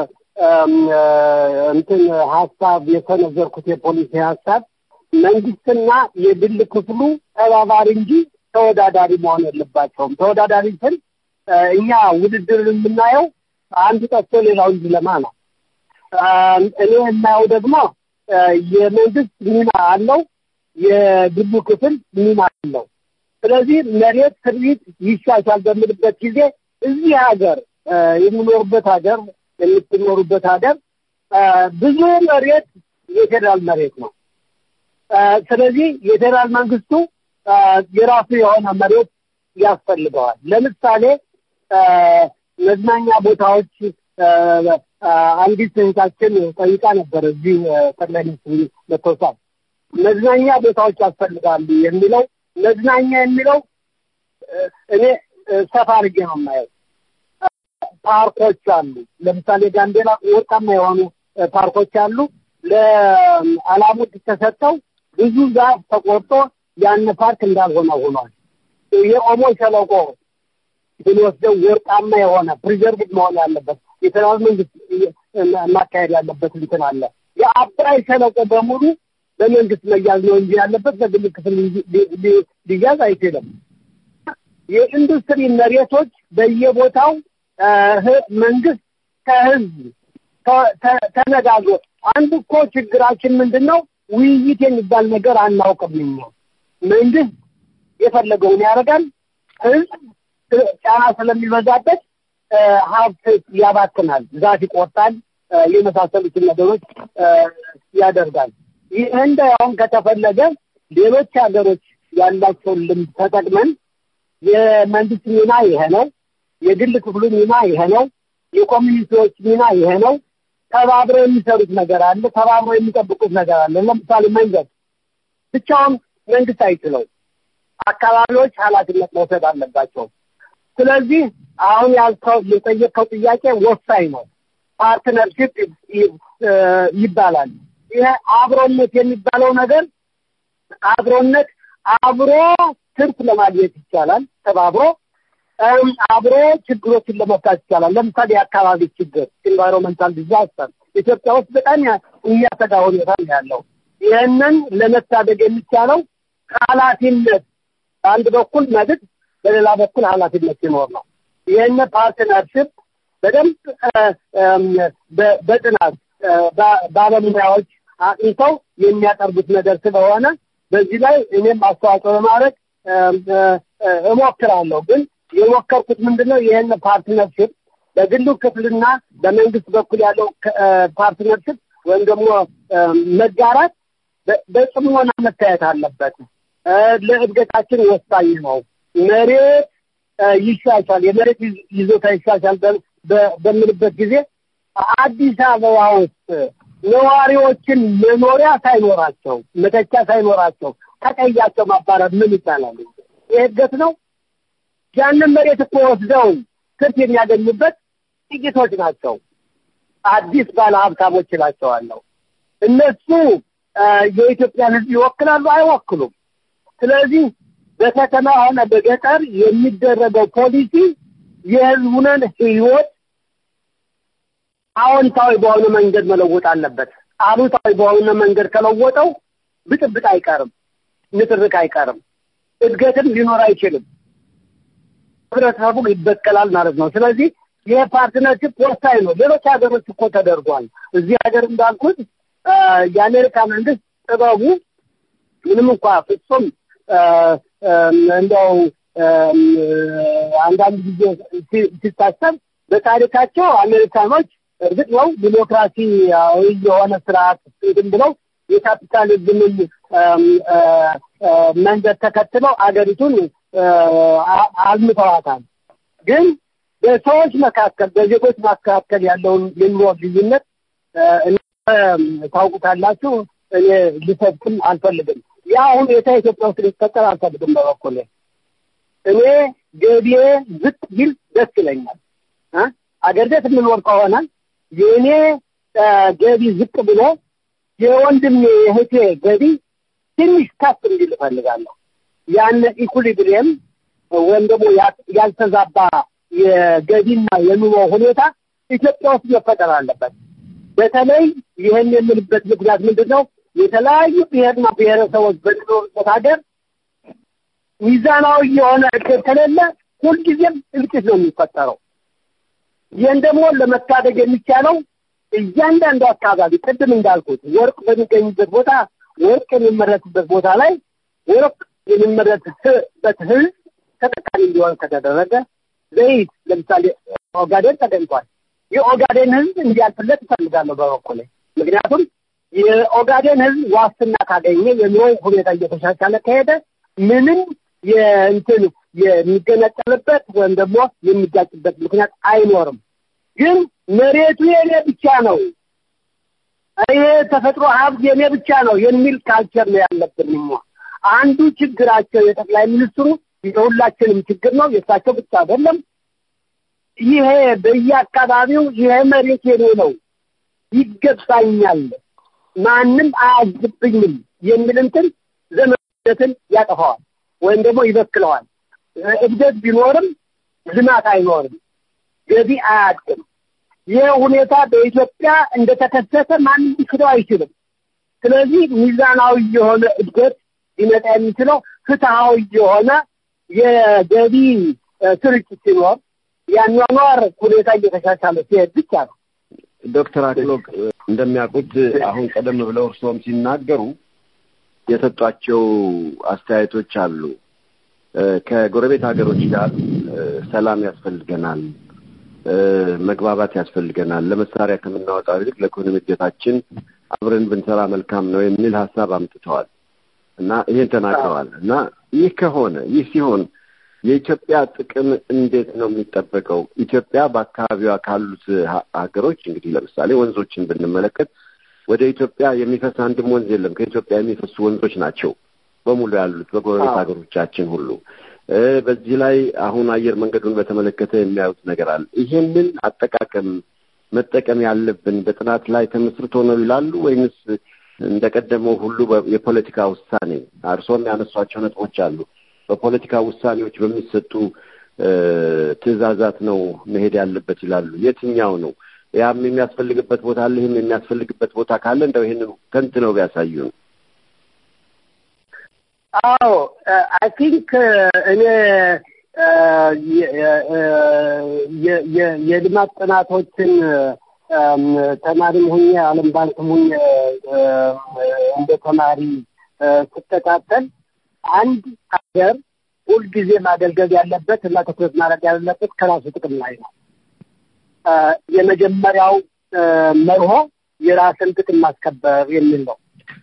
እንትን ሀሳብ የሰነዘርኩት የፖሊሲ ሀሳብ መንግስትና የግል ክፍሉ ተባባሪ እንጂ ተወዳዳሪ መሆን የለባቸውም። ተወዳዳሪ ስል እኛ ውድድር የምናየው አንዱ ጠፍቶ ሌላው እንዲለማ ነው። እኔ የማየው ደግሞ የመንግስት ሚና አለው፣ የግሉ ክፍል ሚና አለው። ስለዚህ መሬት ስሪት ይሻሻል በምልበት ጊዜ እዚህ ሀገር የምኖርበት ሀገር የምትኖሩበት ሀገር ብዙ መሬት የፌዴራል መሬት ነው። ስለዚህ የፌዴራል መንግስቱ የራሱ የሆነ መሬት ያስፈልገዋል። ለምሳሌ መዝናኛ ቦታዎች አንዲት እህታችን ጠይቃ ነበር እዚህ ጠቅላይ ሚኒስትሩ መተውሳል መዝናኛ ቦታዎች ያስፈልጋሉ የሚለው መዝናኛ የሚለው እኔ ሰፋ አድርጌ ነው የማየው። ፓርኮች አሉ። ለምሳሌ ጋምቤላ ወርቃማ የሆኑ ፓርኮች አሉ። ለአላሙድ ተሰጠው ብዙ ዛፍ ተቆርጦ ያን ፓርክ እንዳልሆነ ሆኗል። የኦሞ ሸለቆ ብንወስደው ወርቃማ የሆነ ፕሪዘርቭድ መሆን ያለበት የፌደራል መንግስት ማካሄድ ያለበት እንትን አለ። የአባይ ሸለቆ በሙሉ በመንግስት መያዝ ነው እንጂ ያለበት በግል ክፍል ሊያዝ አይችልም። የኢንዱስትሪ መሬቶች በየቦታው መንግስት ከህዝብ ተነጋግሮ አንድ እኮ ችግራችን ምንድን ነው? ውይይት የሚባል ነገር አናውቅም። እኛ መንግስት የፈለገውን ያደርጋል። ህዝብ ጫና ስለሚበዛበት ሀብት ያባክናል፣ ዛፍ ይቆርጣል፣ የመሳሰሉትን ነገሮች ያደርጋል። ይህ እንዳሁን ከተፈለገ ሌሎች ሀገሮች ያላቸውን ልምድ ተጠቅመን የመንግስት ሚና ይሄ ነው፣ የግል ክፍሉ ሚና ይሄ ነው፣ የኮሚኒቲዎች ሚና ይሄ ነው። ተባብረው የሚሰሩት ነገር አለ፣ ተባብረው የሚጠብቁት ነገር አለ። ለምሳሌ መንገድ ብቻውን መንግስት አይችለው፣ አካባቢዎች ኃላፊነት መውሰድ አለባቸው። ስለዚህ አሁን ያልከው የጠየቀው ጥያቄ ወሳኝ ነው። ፓርትነርሽፕ ይባላል። ይሄ አብሮነት የሚባለው ነገር አብሮነት አብሮ ትርፍ ለማግኘት ይቻላል። ተባብሮ አብሮ ችግሮችን ለመፍታት ይቻላል። ለምሳሌ የአካባቢ ችግር ኢንቫይሮንመንታል ዲዛስተር ኢትዮጵያ ውስጥ በጣም የሚያሰጋ ሁኔታ ነው ያለው። ይህንን ለመታደግ የሚቻለው ኃላፊነት በአንድ በኩል መብት፣ በሌላ በኩል ኃላፊነት ሲኖር ነው። ይህን ፓርትነርሽፕ በደንብ በጥናት ባለሙያዎች አጥንተው የሚያቀርቡት ነገር ስለሆነ በዚህ ላይ እኔም አስተዋጽኦ ለማድረግ እሞክራለሁ። ግን የሞከርኩት ምንድን ነው ይህን ፓርትነርሽፕ በግሉ ክፍልና በመንግስት በኩል ያለው ፓርትነርሽፕ ወይም ደግሞ መጋራት በጽሞና መታየት አለበት። ለእድገታችን ወሳኝ ነው። መሬት ይሻሻል፣ የመሬት ይዞታ ይሻሻል በምልበት ጊዜ አዲስ አበባ ውስጥ ነዋሪዎችን መኖሪያ ሳይኖራቸው መተቻ ሳይኖራቸው ከቀያቸው ማባረር ምን ይቻላል? ይህ እድገት ነው? ያንን መሬት እኮ ወስደው ትርፍ የሚያገኙበት ጥቂቶች ናቸው። አዲስ ባለ ሀብታሞች እላቸዋለሁ። እነሱ የኢትዮጵያን ሕዝብ ይወክላሉ? አይወክሉም። ስለዚህ በከተማ ሆነ በገጠር የሚደረገው ፖሊሲ የህዝቡንን ህይወት አዎንታዊ በሆነ መንገድ መለወጥ አለበት። አሉታዊ በሆነ መንገድ ከለወጠው ብጥብጥ አይቀርም፣ ንትርክ አይቀርም፣ እድገትም ሊኖር አይችልም። ህብረተሰቡ ይበቀላል ማለት ነው። ስለዚህ ይህ ፓርትነርሽፕ ወሳኝ ነው። ሌሎች ሀገሮች እኮ ተደርጓል። እዚህ ሀገር እንዳልኩት የአሜሪካ መንግስት ጥበቡ ምንም እንኳ ፍጹም እንደው አንዳንድ ጊዜ ሲታሰብ በታሪካቸው አሜሪካኖች እርግጥ ነው ዲሞክራሲያዊ የሆነ ስርዓት እንትን ብለው የካፒታሊዝምን መንገድ ተከትለው አገሪቱን አልምተዋታል። ግን በሰዎች መካከል በዜጎች መካከል ያለውን የኑሮ ልዩነት ታውቁታላችሁ። እኔ ሊሰብክም አልፈልግም። ያ ሁኔታ ኢትዮጵያ ውስጥ ሊፈጠር አልፈልግም። በበኩሌ እኔ ገቢዬ ዝቅ ቢል ደስ ይለኛል። አገር ቤት የምኖር ከሆነ የእኔ ገቢ ዝቅ ብሎ የወንድሜ የእህቴ ገቢ ትንሽ ከፍ እንዲል እፈልጋለሁ። ያን ኢኩሊብሪየም ወይም ደግሞ ያልተዛባ የገቢና የኑሮ ሁኔታ ኢትዮጵያ ውስጥ መፈጠር አለበት። በተለይ ይህን የምልበት ምክንያት ምንድን ነው? የተለያዩ ብሔርና ብሔረሰቦች በሚኖሩበት ሀገር ሚዛናዊ የሆነ እድገት ከሌለ ሁልጊዜም እልቂት ነው የሚፈጠረው። ይህን ደግሞ ለመታደግ የሚቻለው እያንዳንዱ አካባቢ ቅድም እንዳልኩት ወርቅ በሚገኝበት ቦታ ወርቅ የሚመረትበት ቦታ ላይ ወርቅ የሚመረትበት ህዝብ ተጠቃሚ እንዲሆን ከተደረገ ዘይት ለምሳሌ ኦጋዴን ተገኝቷል። የኦጋዴን ህዝብ እንዲያልፍለት እፈልጋለሁ በበኩሌ። ምክንያቱም የኦጋዴን ህዝብ ዋስትና ካገኘ የኑሮ ሁኔታ እየተሻሻለ ከሄደ ምንም የእንትን የሚገነጠልበት ወይም ደግሞ የሚጋጭበት ምክንያት አይኖርም። ግን መሬቱ የኔ ብቻ ነው፣ ይሄ ተፈጥሮ ሀብት የኔ ብቻ ነው የሚል ካልቸር ነው ያለብን። እኛ አንዱ ችግራቸው የጠቅላይ ሚኒስትሩ የሁላችንም ችግር ነው፣ የእሳቸው ብቻ አይደለም። ይሄ በየአካባቢው ይሄ መሬት የኔ ነው፣ ይገባኛል፣ ማንም አያዝብኝም የሚል እንትን ዘመነትን ያጠፋዋል ወይም ደግሞ ይበክለዋል። እድገት ቢኖርም ልማት አይኖርም፣ ገቢ አያድግም። ይህ ሁኔታ በኢትዮጵያ እንደተከሰተ ማንም ሊክደው አይችልም። ስለዚህ ሚዛናዊ የሆነ እድገት ሊመጣ የሚችለው ፍትሐዊ የሆነ የገቢ ስርጭት ሲኖር የአኗኗር ሁኔታ እየተሻሻለ ሲሄድ ብቻ ነው። ዶክተር አክሎግ እንደሚያውቁት አሁን ቀደም ብለው እርስዎም ሲናገሩ የሰጧቸው አስተያየቶች አሉ። ከጎረቤት ሀገሮች ጋር ሰላም ያስፈልገናል፣ መግባባት ያስፈልገናል፣ ለመሳሪያ ከምናወጣው ይልቅ ለኢኮኖሚ እድገታችን አብረን ብንሰራ መልካም ነው የሚል ሀሳብ አምጥተዋል እና ይሄን ተናግረዋል እና ይህ ከሆነ ይህ ሲሆን የኢትዮጵያ ጥቅም እንዴት ነው የሚጠበቀው? ኢትዮጵያ በአካባቢዋ ካሉት ሀገሮች እንግዲህ ለምሳሌ ወንዞችን ብንመለከት ወደ ኢትዮጵያ የሚፈስ አንድም ወንዝ የለም። ከኢትዮጵያ የሚፈሱ ወንዞች ናቸው በሙሉ ያሉት በጎረቤት ሀገሮቻችን ሁሉ። በዚህ ላይ አሁን አየር መንገዱን በተመለከተ የሚያዩት ነገር አለ። ይሄንን አጠቃቀም መጠቀም ያለብን በጥናት ላይ ተመስርቶ ነው ይላሉ ወይንስ እንደቀደመው ሁሉ የፖለቲካ ውሳኔ? እርስዎም ያነሷቸው ነጥቦች አሉ። በፖለቲካ ውሳኔዎች በሚሰጡ ትዕዛዛት ነው መሄድ ያለበት ይላሉ። የትኛው ነው? ያም የሚያስፈልግበት ቦታ አለ፣ ይህም የሚያስፈልግበት ቦታ ካለ እንደው ይህንን ተንትነው ቢያሳዩ ነው። አዎ አይ ቲንክ እኔ የልማት ጥናቶችን ተማሪም ሁኜ ዓለም ባንክም ሁኜ እንደ ተማሪ ስከታተል አንድ ሀገር ሁልጊዜ ማገልገል ያለበት እና ትኩረት ማድረግ ያለበት ከራሱ ጥቅም ላይ ነው። የመጀመሪያው መርሆ የራስን ጥቅም ማስከበር የሚል ነው።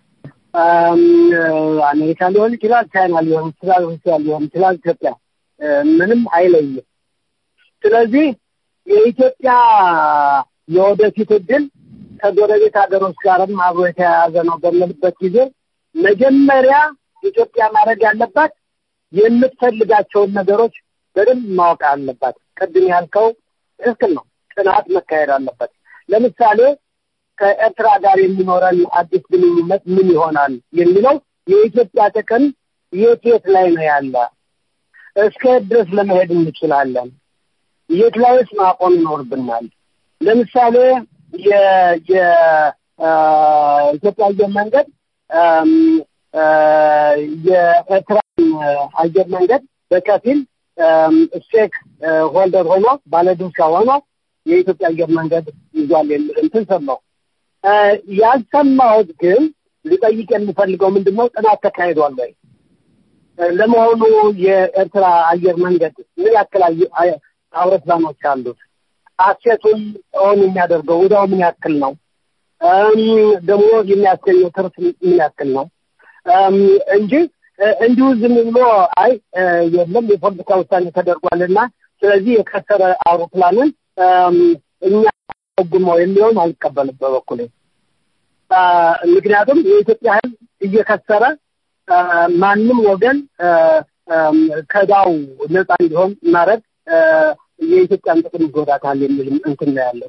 አሜሪካ ሊሆን ይችላል፣ ቻይና ሊሆን ይችላል፣ ሩሲያ ሊሆን ይችላል፣ ኢትዮጵያ ምንም አይለይም። ስለዚህ የኢትዮጵያ የወደፊት እድል ከጎረቤት ሀገሮች ጋርም አብሮ የተያያዘ ነው በምልበት ጊዜ መጀመሪያ ኢትዮጵያ ማድረግ ያለባት የምትፈልጋቸውን ነገሮች በደንብ ማወቅ አለባት። ቅድም ያልከው ትክክል ነው። ጥናት መካሄድ አለበት። ለምሳሌ ከኤርትራ ጋር የሚኖረን አዲስ ግንኙነት ምን ይሆናል የሚለው የኢትዮጵያ ጥቅም የት የት ላይ ነው ያለ፣ እስከ ድረስ ለመሄድ እንችላለን፣ የት ላይስ ማቆም ይኖርብናል። ለምሳሌ የኢትዮጵያ አየር መንገድ የኤርትራን አየር መንገድ በከፊል ስቴክ ሆልደር ሆኖ ባለድርሻ ሆኖ የኢትዮጵያ አየር መንገድ ይዟል የሚል እንትን ሰማሁ። ያልሰማሁት ግን ሊጠይቅ የምፈልገው ምንድን ነው፣ ጥናት ተካሂዷል ወይ? ለመሆኑ የኤርትራ አየር መንገድ ምን ያክል አውሮፕላኖች አሉት? አሴቱን ኦን የሚያደርገው ወዲያው ምን ያክል ነው? ደግሞ የሚያስገኘው ትርፍ ምን ያክል ነው? እንጂ እንዲሁ ዝም ብሎ አይ የለም የፖለቲካ ውሳኔ ተደርጓልና ስለዚህ የከሰረ አውሮፕላንን እኛ ጉማው የሚለውን አልቀበልም በበኩሌ። ምክንያቱም የኢትዮጵያ ሕዝብ እየከሰረ ማንም ወገን ከዳው ነፃ እንዲሆን ማድረግ የኢትዮጵያን ጥቅም ይጎዳታል የሚል እንትን ነው ያለው።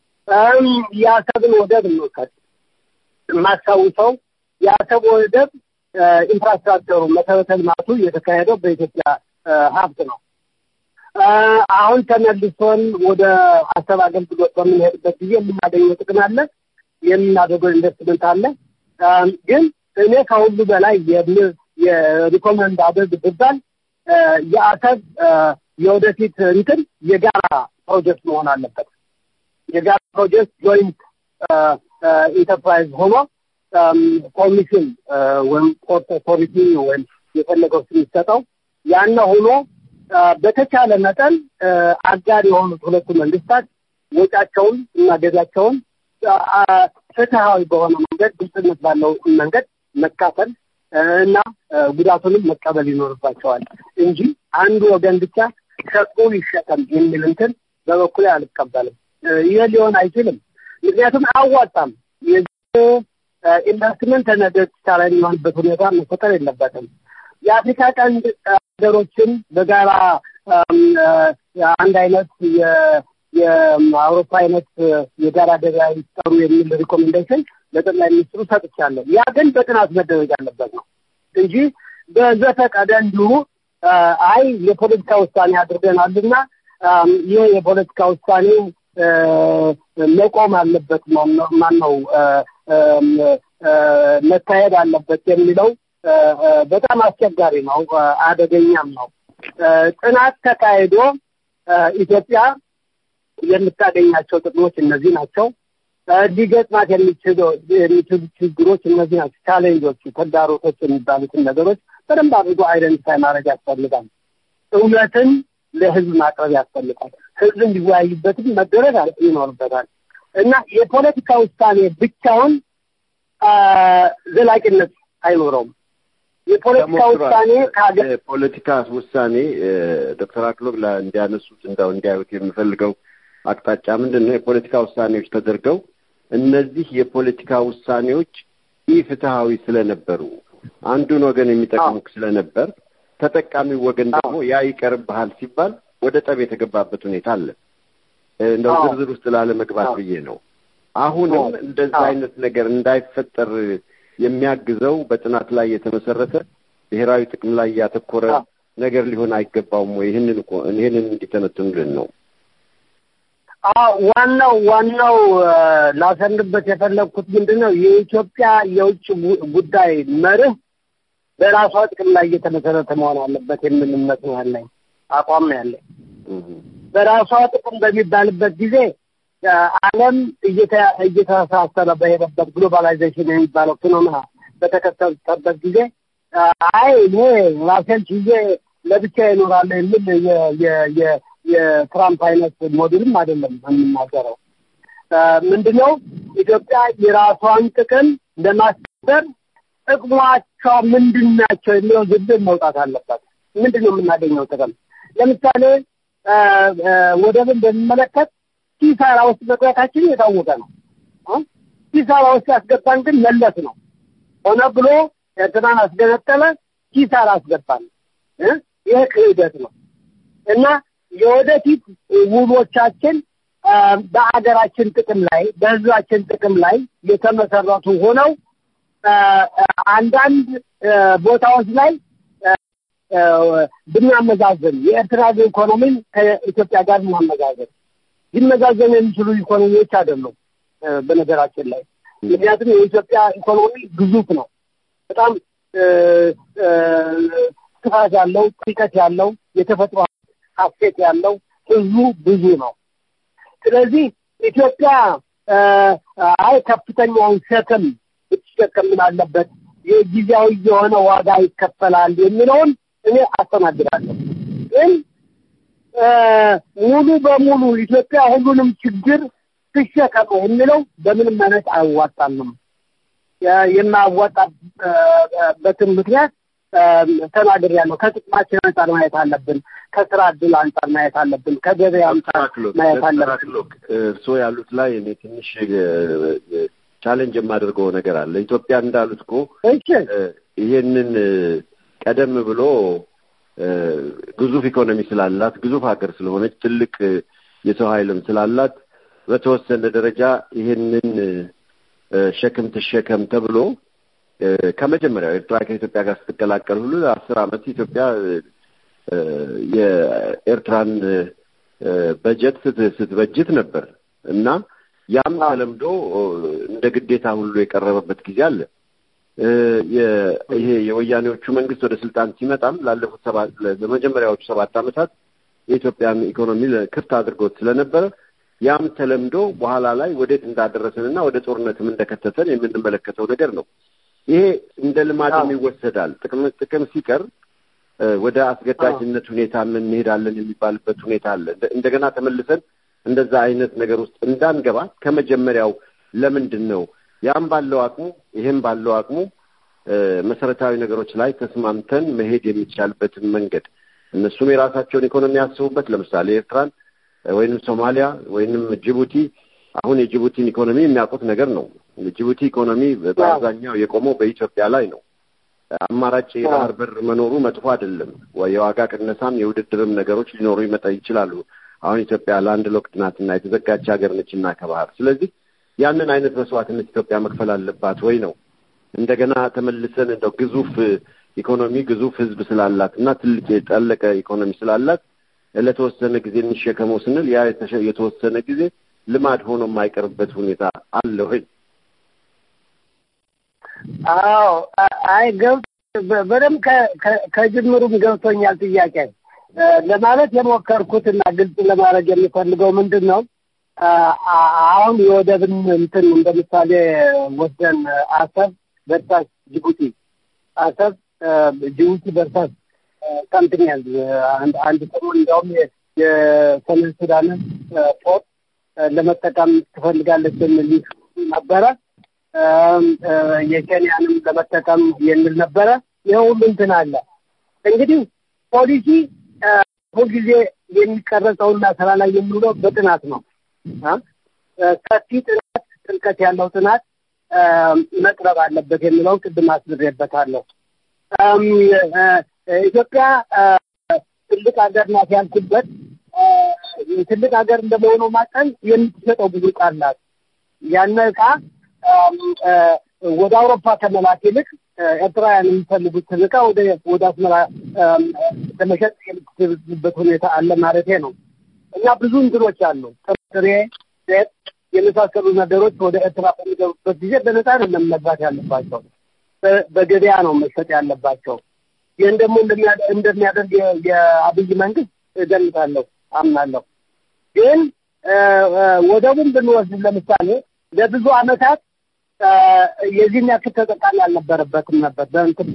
የአሰብን ወደብ እንውሰድ። የማስታውሰው የአሰብ ወደብ ኢንፍራስትራክቸሩ መሰረተ ልማቱ የተካሄደው በኢትዮጵያ ሀብት ነው። አሁን ተመልሶን ወደ አሰብ አገልግሎት በምንሄድበት ጊዜ የምናገኘው ጥቅም አለ፣ የምናደርገው ኢንቨስትመንት አለ። ግን እኔ ከሁሉ በላይ የሪኮመንድ አድርግ ብባል የአሰብ የወደፊት እንትን የጋራ ፕሮጀክት መሆን አለበት። የጋራ ፕሮጀክት ጆይንት ኢንተርፕራይዝ ሆኖ ኮሚሽን ወይም ፖርት ኦቶሪቲ ወይም የፈለገው ስም ይሰጠው ያነ ሆኖ በተቻለ መጠን አጋር የሆኑት ሁለቱ መንግስታት ወጫቸውን እና ገቢያቸውን ፍትሃዊ በሆነ መንገድ ግልጽነት ባለው መንገድ መካፈል እና ጉዳቱንም መቀበል ይኖርባቸዋል እንጂ አንዱ ወገን ብቻ ሸጡ ይሸከም የሚል እንትን በበኩሌ አልቀበልም። ይህ ሊሆን አይችልም። ምክንያቱም አያዋጣም። ኢንቨስትመንት ነገ ኪሳራ የሚሆንበት ሁኔታ መፈጠር የለበትም። የአፍሪካ ቀንድ ሀገሮችን በጋራ አንድ አይነት የአውሮፓ አይነት የጋራ ገበያ ይጠሩ የሚል ሪኮሜንዴሽን ለጠቅላይ ሚኒስትሩ ሰጥቻለሁ። ያ ግን በጥናት መደረግ ያለበት ነው እንጂ በዘፈቀደ እንዲሁ አይ የፖለቲካ ውሳኔ አድርገናልና ይህ የፖለቲካ ውሳኔ መቆም አለበት ማን ነው መካሄድ አለበት የሚለው በጣም አስቸጋሪ ነው፣ አደገኛም ነው። ጥናት ተካሂዶ ኢትዮጵያ የምታገኛቸው ጥቅሞች እነዚህ ናቸው፣ ሊገጥማት የሚችሉ ችግሮች እነዚህ ናቸው፣ ቻሌንጆቹ፣ ተግዳሮቶች የሚባሉትን ነገሮች በደንብ አድርጎ አይደንቲፋይ ማድረግ ያስፈልጋል። እውነትን ለህዝብ ማቅረብ ያስፈልጋል። ህዝብ እንዲወያይበትም መደረግ ይኖርበታል እና የፖለቲካ ውሳኔ ብቻውን ዘላቂነት አይኖረውም። የፖለቲካ ውሳኔ ከሀገር የፖለቲካ ውሳኔ ዶክተር አክሎግ እንዲያነሱት እንዳው እንዲያዩት የምፈልገው አቅጣጫ ምንድን ነው? የፖለቲካ ውሳኔዎች ተደርገው እነዚህ የፖለቲካ ውሳኔዎች ኢፍትሐዊ ስለነበሩ አንዱን ወገን የሚጠቅሙ ስለነበር ተጠቃሚው ወገን ደግሞ ያ ይቀርብሃል ሲባል ወደ ጠብ የተገባበት ሁኔታ አለ። እንደው ዝርዝር ውስጥ ላለመግባት ብዬ ነው። አሁንም እንደዛ አይነት ነገር እንዳይፈጠር የሚያግዘው በጥናት ላይ የተመሰረተ ብሔራዊ ጥቅም ላይ ያተኮረ ነገር ሊሆን አይገባውም ወይ? ይህንን እኮ ይህንን እንዲተነትኑልን ነው። ዋናው ዋናው ላሰንበት የፈለግኩት ምንድን ነው የኢትዮጵያ የውጭ ጉዳይ መርህ በራሷ ጥቅም ላይ እየተመሰረተ መሆን አለበት የሚል እምነት ነው ያለኝ። አቋም ነው ያለኝ። በራሷ ጥቅም በሚባልበት ጊዜ ዓለም እየተሳሰረ በሄደበት ግሎባላይዜሽን የሚባለው ፊኖሜና በተከተለበት ጊዜ አይ እኔ ራሴን ችዬ ለብቻ ይኖራለሁ የሚል የትራምፕ አይነት ሞዴልም አይደለም የምናገረው። ምንድነው ኢትዮጵያ የራሷን ጥቅም ለማስከበር ጥቅሟቿ ምንድን ናቸው የሚለው ዝርዝር መውጣት አለበት። ምንድን ነው የምናገኘው ጥቅም? ለምሳሌ ወደብን በሚመለከት ኪሳራ ውስጥ መግባታችን የታወቀ ነው። ኪሳራ ውስጥ ያስገባን ግን መለስ ነው። ሆነ ብሎ ኤርትራን አስገነጠለ፣ ኪሳራ አስገባን። ይህ ክህደት ነው እና የወደፊት ውሎቻችን በአገራችን ጥቅም ላይ በህዝባችን ጥቅም ላይ የተመሰረቱ ሆነው አንዳንድ ቦታዎች ላይ ብናመዛዘን የኤርትራ ኢኮኖሚን ከኢትዮጵያ ጋር ብናመዛዘን ሊመዛዘኑ የሚችሉ ኢኮኖሚዎች አይደሉም። በነገራችን ላይ ምክንያቱም የኢትዮጵያ ኢኮኖሚ ግዙፍ ነው። በጣም ስፋት ያለው ጥልቀት ያለው የተፈጥሮ ሀሴት ያለው ህዝቡ ብዙ ነው። ስለዚህ ኢትዮጵያ አይ ከፍተኛውን ሸክም ብትሸከም ምን አለበት የጊዜያዊ የሆነ ዋጋ ይከፈላል የሚለውን እኔ አስተናግዳለሁ። ግን ሙሉ በሙሉ ኢትዮጵያ ሁሉንም ችግር ትሸከም የሚለው በምንም አይነት አያዋጣንም። የማያዋጣበትን ምክንያት ተናግሬያለሁ። ከጥቅማችን አንጻር ማየት አለብን። ከስራ እድል አንጻር ማየት አለብን። ከገበያ አንጻር ማየት አለብን። እርስዎ ያሉት ላይ እኔ ትንሽ ቻሌንጅ የማደርገው ነገር አለ። ኢትዮጵያ እንዳሉት እኮ ይሄንን ቀደም ብሎ ግዙፍ ኢኮኖሚ ስላላት ግዙፍ ሀገር ስለሆነች ትልቅ የሰው ኃይልም ስላላት በተወሰነ ደረጃ ይሄንን ሸክም ትሸከም ተብሎ ከመጀመሪያው ኤርትራ ከኢትዮጵያ ጋር ስትቀላቀል ሁሉ አስር ዓመት ኢትዮጵያ የኤርትራን በጀት ስትበጅት ነበር እና ያም ተለምዶ እንደ ግዴታ ሁሉ የቀረበበት ጊዜ አለ። ይሄ የወያኔዎቹ መንግስት ወደ ስልጣን ሲመጣም ላለፉት ሰባት ለመጀመሪያዎቹ ሰባት ዓመታት የኢትዮጵያን ኢኮኖሚ ክፍት አድርጎት ስለነበረ ያም ተለምዶ በኋላ ላይ ወዴት እንዳደረሰንና ወደ ጦርነትም እንደከተተን የምንመለከተው ነገር ነው። ይሄ እንደ ልማድም ይወሰዳል። ጥቅም ጥቅም ሲቀር ወደ አስገዳጅነት ሁኔታ እንሄዳለን የሚባልበት ሁኔታ አለ። እንደገና ተመልሰን እንደዛ አይነት ነገር ውስጥ እንዳንገባ ከመጀመሪያው ለምንድን ነው ያም ባለው አቅሙ ይሄም ባለው አቅሙ መሰረታዊ ነገሮች ላይ ተስማምተን መሄድ የሚቻልበትን መንገድ እነሱም የራሳቸውን ኢኮኖሚ ያስቡበት። ለምሳሌ ኤርትራን ወይንም ሶማሊያ ወይንም ጅቡቲ አሁን የጅቡቲን ኢኮኖሚ የሚያውቁት ነገር ነው። የጅቡቲ ኢኮኖሚ በአብዛኛው የቆመው በኢትዮጵያ ላይ ነው። አማራጭ የባህር በር መኖሩ መጥፎ አይደለም። የዋጋ ቅነሳም የውድድርም ነገሮች ሊኖሩ ይመጣ ይችላሉ። አሁን ኢትዮጵያ ለአንድ ሎክት ናትና የተዘጋች ሀገር ነችና ከባህር ስለዚህ ያንን አይነት መስዋዕትነት ኢትዮጵያ መክፈል አለባት ወይ ነው። እንደገና ተመልሰን እንደው ግዙፍ ኢኮኖሚ ግዙፍ ህዝብ ስላላት እና ትልቅ የጠለቀ ኢኮኖሚ ስላላት ለተወሰነ ጊዜ እንሸከመው ስንል ያ የተወሰነ ጊዜ ልማድ ሆኖ የማይቀርበት ሁኔታ አለ ወይ? አዎ፣ አይ ገብቶ በደምብ ከጅምሩም ገብቶኛል ጥያቄ ለማለት የሞከርኩት እና ግልጽ ለማድረግ የሚፈልገው ምንድን ነው አሁን የወደብን እንትን እንደ ምሳሌ ወስደን አሰብ በርሳስ ጅቡቲ አሰብ ጅቡቲ በርሳስ ሰምትኛል አንድ አንድ ሰሞን እንዲያውም የሰሜን ሱዳንን ፖርት ለመጠቀም ትፈልጋለች የሚል ነበረ። የኬንያንም ለመጠቀም የሚል ነበረ። ይህ ሁሉ እንትን አለ። እንግዲህ ፖሊሲ ሁልጊዜ የሚቀረጸውና ስራ ላይ የሚውለው በጥናት ነው። ሰፊ ጥናት፣ ጥልቀት ያለው ጥናት መቅረብ አለበት የሚለውን ቅድም አስብሬበታለሁ። ኢትዮጵያ ትልቅ ሀገር ናት ያልኩበት ትልቅ ሀገር እንደመሆኑ መጠን የምትሸጠው ብዙ ዕቃ አላት። ያን ዕቃ ወደ አውሮፓ ከመላክ ይልቅ ኤርትራውያን የሚፈልጉትን ዕቃ ወደ ወደ አስመራ ለመሸጥ የምትችልበት ሁኔታ አለ ማለቴ ነው። እና ብዙ እንትኖች አሉ። ጥሬ፣ ሴት የመሳሰሉ ነገሮች ወደ ኤርትራ በሚገቡበት ጊዜ በነፃ አይደለም መግባት ያለባቸው፣ በገበያ ነው መሸጥ ያለባቸው። ይህን ደግሞ እንደሚያደርግ የአብይ መንግስት እገምታለሁ፣ አምናለሁ። ግን ወደቡን ብንወስድ ለምሳሌ ለብዙ ዓመታት የዚህን ያክል ተጠቃሚ አልነበረበትም ነበር በእንትን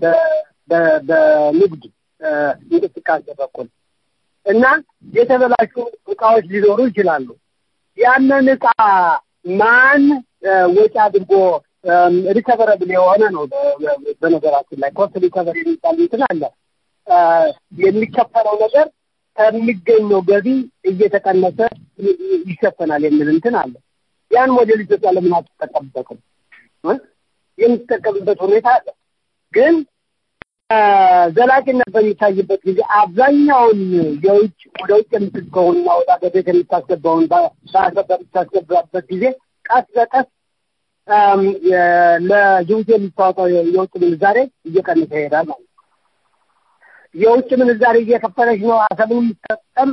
በንግድ እንቅስቃሴ በኩል እና የተበላሹ እቃዎች ሊኖሩ ይችላሉ። ያንን እቃ ማን ወጪ አድርጎ ሪከቨረብል የሆነ ነው። በነገራችን ላይ ኮስት ሪከቨር የሚባል እንትን አለ። የሚከፈለው ነገር ከሚገኘው ገቢ እየተቀነሰ ይሸፈናል የሚል እንትን አለ። ያን ሞዴል ኢትዮጵያ ለምን አትጠቀምበትም? የምትጠቀምበት ሁኔታ አለ። ግን ዘላቂነት በሚታይበት ጊዜ አብዛኛውን የውጭ ወደ ውጭ የምትልከውንና ወደ አገር ቤት የምታስገባውን በአገር በምታስገባበት ጊዜ ቀስ በቀስ ለጅቡቲ የምታወጣው የውጭ ምንዛሬ እየቀነሰ ይሄዳል ማለት ነው። የውጭ ምንዛሬ እየከፈለች ነው አሰብን የሚጠቀም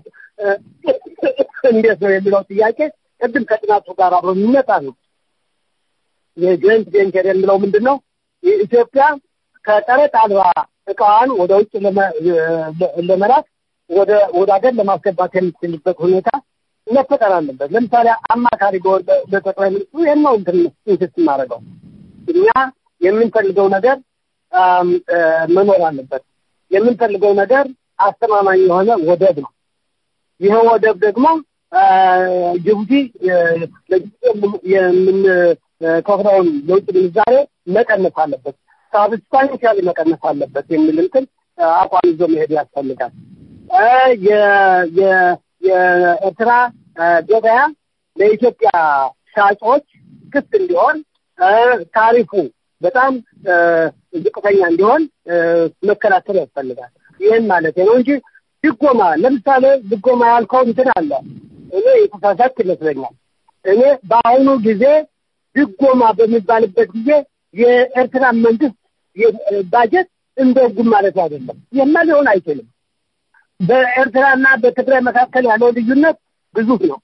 እንዴት ነው የሚለው ጥያቄ ቅድም ከጥናቱ ጋር አብሮ የሚመጣ ነው። የጆይንት ቬንቸር የሚለው ምንድን ነው? ኢትዮጵያ ከቀረጥ አልባ እቃዋን ወደ ውጭ ለመላክ ወደ ወደ ሀገር ለማስገባት የምትችልበት ሁኔታ መፈጠር አለበት። ለምሳሌ አማካሪ ለጠቅላይ ሚኒስትሩ ይህን ነው እንትን ኢንስስት የማደርገው እኛ የምንፈልገው ነገር መኖር አለበት። የምንፈልገው ነገር አስተማማኝ የሆነ ወደብ ነው። ይህ ወደብ ደግሞ ጅቡቲ ለጅቡቲ የምንከፍለውን የውጭ ምንዛሬ መቀነስ አለበት፣ ሳብስታንሻሊ መቀነስ አለበት የሚል እንትን አቋም ይዞ መሄድ ያስፈልጋል። የኤርትራ ገበያ ለኢትዮጵያ ሻጮች ክፍት እንዲሆን ታሪፉ በጣም ዝቅተኛ እንዲሆን መከላከል ያስፈልጋል። ይህን ማለት ነው እንጂ ድጎማ ለምሳሌ ድጎማ ያልከው እንትን አለ። እኔ የተሳሳት ይመስለኛል። እኔ በአሁኑ ጊዜ ድጎማ በሚባልበት ጊዜ የኤርትራ መንግስት ባጀት እንደ ህጉም ማለት አይደለም። የማ ሊሆን አይችልም። በኤርትራና በትግራይ መካከል ያለው ልዩነት ግዙፍ ነው።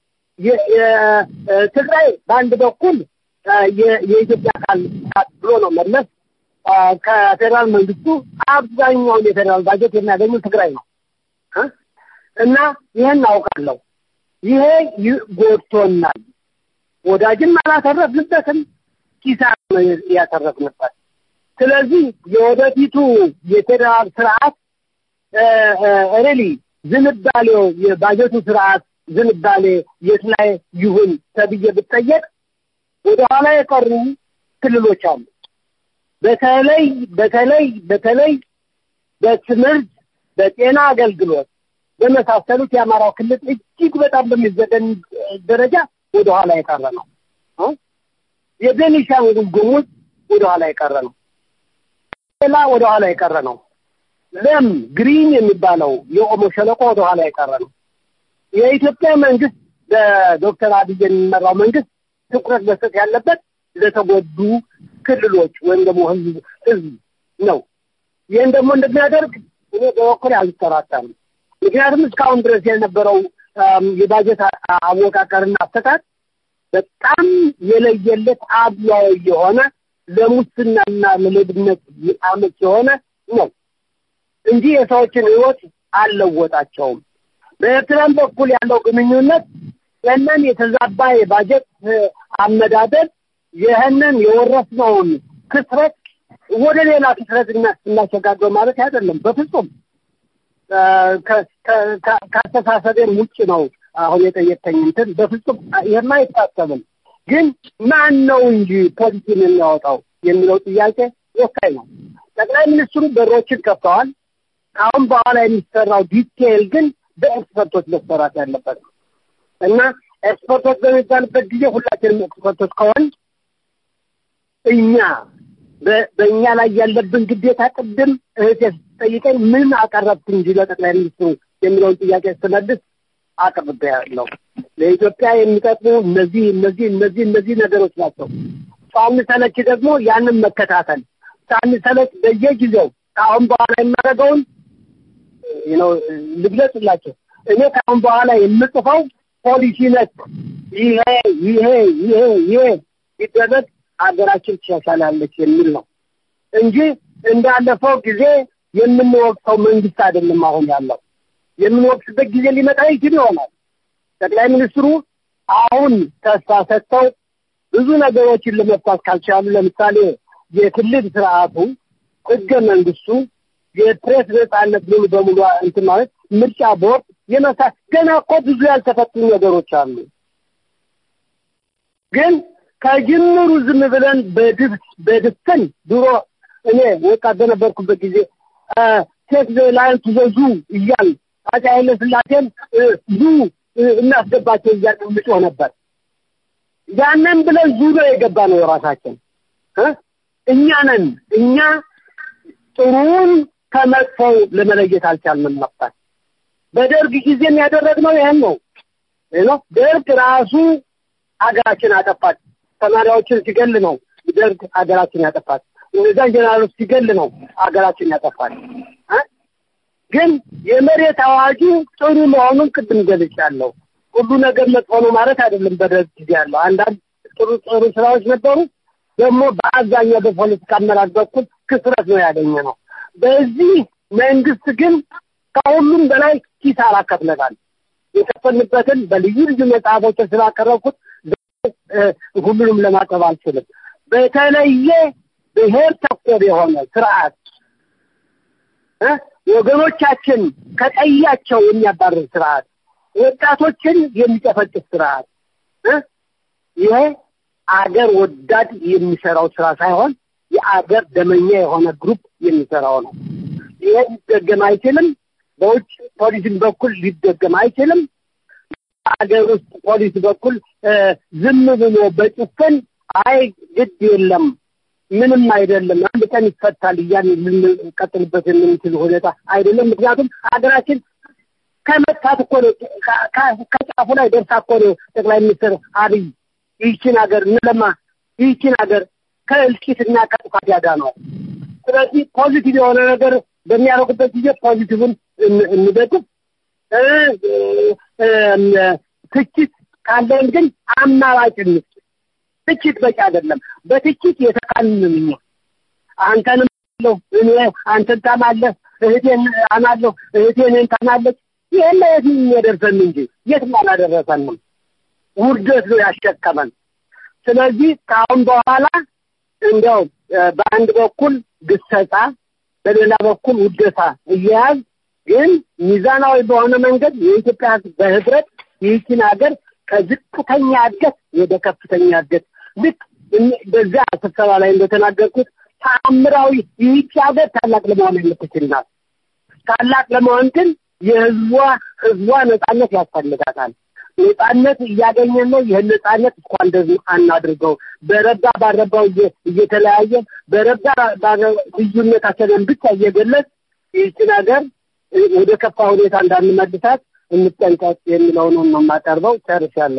ትግራይ በአንድ በኩል የኢትዮጵያ አካል ብሎ ነው መለስ ከፌዴራል መንግስቱ አብዛኛውን የፌዴራል ባጀት የሚያገኙ ትግራይ ነው እና ይህን አውቃለሁ። ይሄ ጎድቶናል። ወዳጅም አላተረፍንበትም፣ ኪሳራ ነው ያተረፍንበት። ስለዚህ የወደፊቱ የፌዴራል ስርዓት ሬሊ ዝንባሌው የባጀቱ ስርዓት ዝንባሌ የት ላይ ይሁን ተብዬ ብጠየቅ ወደኋላ የቀሩ ክልሎች አሉ። በተለይ በተለይ በተለይ በትምህርት በጤና አገልግሎት በመሳሰሉት የአማራው ክልል እጅግ በጣም በሚዘገን ደረጃ ወደኋላ የቀረ ነው። የቤኒሻንጉል ጉሙዝ ወደኋላ የቀረ ነው። ሌላ ወደኋላ የቀረ ነው። ለም ግሪን የሚባለው የኦሞ ሸለቆ ወደኋላ የቀረ ነው። የኢትዮጵያ መንግስት በዶክተር አብይ የሚመራው መንግስት ትኩረት መስጠት ያለበት ለተጎዱ ክልሎች ወይም ደግሞ ህዝብ ህዝብ ነው። ይህን ደግሞ እንደሚያደርግ እኔ በበኩሌ አልጠራጠርም። ምክንያቱም እስካሁን ድረስ የነበረው የባጀት አወቃቀርና አፈታት በጣም የለየለት አድሏዊ የሆነ ለሙስናና ለሌብነት አመች የሆነ ነው እንጂ የሰዎችን ህይወት አልለወጣቸውም። በኤርትራም በኩል ያለው ግንኙነት ይህንን የተዛባ የባጀት አመዳደብ ይህንን የወረስነውን ክስረት ወደ ሌላ ክስረት እናሸጋግረው ማለት አይደለም። በፍጹም ከአስተሳሰቤም ውጭ ነው። አሁን የጠየቀኝ እንትን በፍጹም ይህም አይታሰብም። ግን ማን ነው እንጂ ፖሊሲን የሚያወጣው የሚለው ጥያቄ ወሳኝ ነው። ጠቅላይ ሚኒስትሩ በሮችን ከፍተዋል። አሁን በኋላ የሚሰራው ዲቴይል ግን በኤክስፐርቶች መሰራት ያለበት ነው እና ኤክስፐርቶች በሚባልበት ጊዜ ሁላችንም ኤክስፐርቶች ከሆን እኛ በእኛ ላይ ያለብን ግዴታ ቅድም እህቴ ስትጠይቀኝ ምን አቀረብክ እንጂ ለጠቅላይ ሚኒስትሩ የሚለውን ጥያቄ ስትመልስ አቅርቤያለሁ። ለኢትዮጵያ የሚጠቅሙ እነዚህ እነዚህ እነዚህ እነዚህ ነገሮች ናቸው። ሳንሰለች ደግሞ ያንን መከታተል ሳንሰለች በየጊዜው ከአሁን በኋላ የማደርገውን ነው ልግለጽላቸው። እኔ ከአሁን በኋላ የምጽፈው ፖሊሲ ነክ ይሄ ይሄ ይሄ ይሄ ሲደረግ ሀገራችን ትሻሻላለች የሚል ነው እንጂ እንዳለፈው ጊዜ የምንወቅሰው መንግስት አይደለም አሁን ያለው የምንወቅስበት ጊዜ ሊመጣ ይችል ይሆናል። ጠቅላይ ሚኒስትሩ አሁን ተስፋ ሰጥተው ብዙ ነገሮችን ለመፍታት ካልቻሉ፣ ለምሳሌ የክልል ስርዓቱ፣ ህገ መንግስቱ፣ የፕሬስ ነጻነት ሙሉ በሙሉ እንትን ማለት ምርጫ ቦርድ የመሳ ገና እኮ ብዙ ያልተፈቱ ነገሮች አሉ። ግን ከጅምሩ ዝም ብለን በድብ በድፍን ድሮ እኔ ወጣት በነበርኩበት ጊዜ ሴት ላይን ትዘዙ እያል አፄ ኃይለ ሥላሴን ዙ እናስገባቸው እያል ምጮህ ነበር። ያንን ብለን ዙ ነው የገባ ነው የራሳችን እኛ ነን። እኛ ጥሩውን ከመጥፎው ለመለየት አልቻልንም ነበር። በደርግ ጊዜም ያደረግነው ይህን ነው ነው ደርግ ራሱ ሀገራችን አጠፋች። ተማሪዎችን ሲገል ነው ደርግ ሀገራችን ያጠፋች። እነዛን ጀነራሎች ሲገል ነው ሀገራችን ያጠፋች። ግን የመሬት አዋጁ ጥሩ መሆኑን ቅድም ገልጫለሁ። ሁሉ ነገር መጥፎ ነው ማለት አይደለም። በደርግ ጊዜ ያለው አንዳንድ ጥሩ ጥሩ ስራዎች ነበሩ። ደግሞ በአብዛኛው በፖለቲካ አመራር በኩል ክስረት ነው ያገኘ ነው። በዚህ መንግስት ግን ከሁሉም በላይ ኪሳራ ከፍለናል። የከፈልንበትን በልዩ ልዩ መጽሐፎች ስላቀረብኩት ሁሉንም ለማቅረብ አልችልም። በተለየ ብሔር ተኮር የሆነ ስርዓት ወገኖቻችን ከቀያቸው የሚያባርር ስርዓት፣ ወጣቶችን የሚጨፈጭፍ ስርዓት ይሄ አገር ወዳድ የሚሰራው ስራ ሳይሆን የአገር ደመኛ የሆነ ግሩፕ የሚሰራው ነው። ይሄ ሊደገም አይችልም። በውጭ ፖሊሲም በኩል ሊደገም አይችልም። ሀገር ውስጥ ፖሊሲ በኩል ዝም ብሎ በጭፍን አይ ግድ የለም ምንም አይደለም አንድ ቀን ይፈታል እያን ልንቀጥልበት የምንችል ሁኔታ አይደለም። ምክንያቱም ሀገራችን ከመጥፋት እኮ ነው ከጫፉ ላይ ደርሳ እኮ ነው ጠቅላይ ሚኒስትር አብይ ይህችን ሀገር እንለማ ይህችን ሀገር ከእልቂትና ከጥፋት ያዳነዋል። ስለዚህ ፖዚቲቭ የሆነ ነገር በሚያደርጉበት ጊዜ ፖዚቲቭን እንደግፍ፣ ትችት ካለን ግን አማራጭ እንስጥ። ትችት በቂ አይደለም። በትችት የተካንን እኛ አንተንም አለሁ እኔ አንተን ታማለህ፣ እህቴን አማለሁ፣ እህቴ እኔን ታማለች። ይህን የት የሚያደርሰን እንጂ የትም አላደረሰንም። ውርደት ነው ያሸከመን። ስለዚህ ከአሁን በኋላ እንዲያው በአንድ በኩል ግሰጻ፣ በሌላ በኩል ውደታ እየያዝ ግን ሚዛናዊ በሆነ መንገድ የኢትዮጵያ ሕዝብ በህብረት ይህችን ሀገር ከዝቅተኛ እድገት ወደ ከፍተኛ እድገት ልክ በዚያ ስብሰባ ላይ እንደተናገርኩት ተአምራዊ ይህች ሀገር ታላቅ ለመሆን የምትችል ናት። ታላቅ ለመሆን ግን የህዝቧ ህዝቧ ነጻነት ያስፈልጋታል። ነጻነት እያገኘን ነው። ይህን ነጻነት እንኳን እንደዚህ አናድርገው። በረባ ባረባው እየተለያየን በረባ ልዩነታችንን ብቻ እየገለጽ ይህችን ሀገር ወደ ከፋ ሁኔታ እንዳንመልሳት እንጠንቀቅ የሚለውን ነው የማቀርበው። ጨርሻለሁ።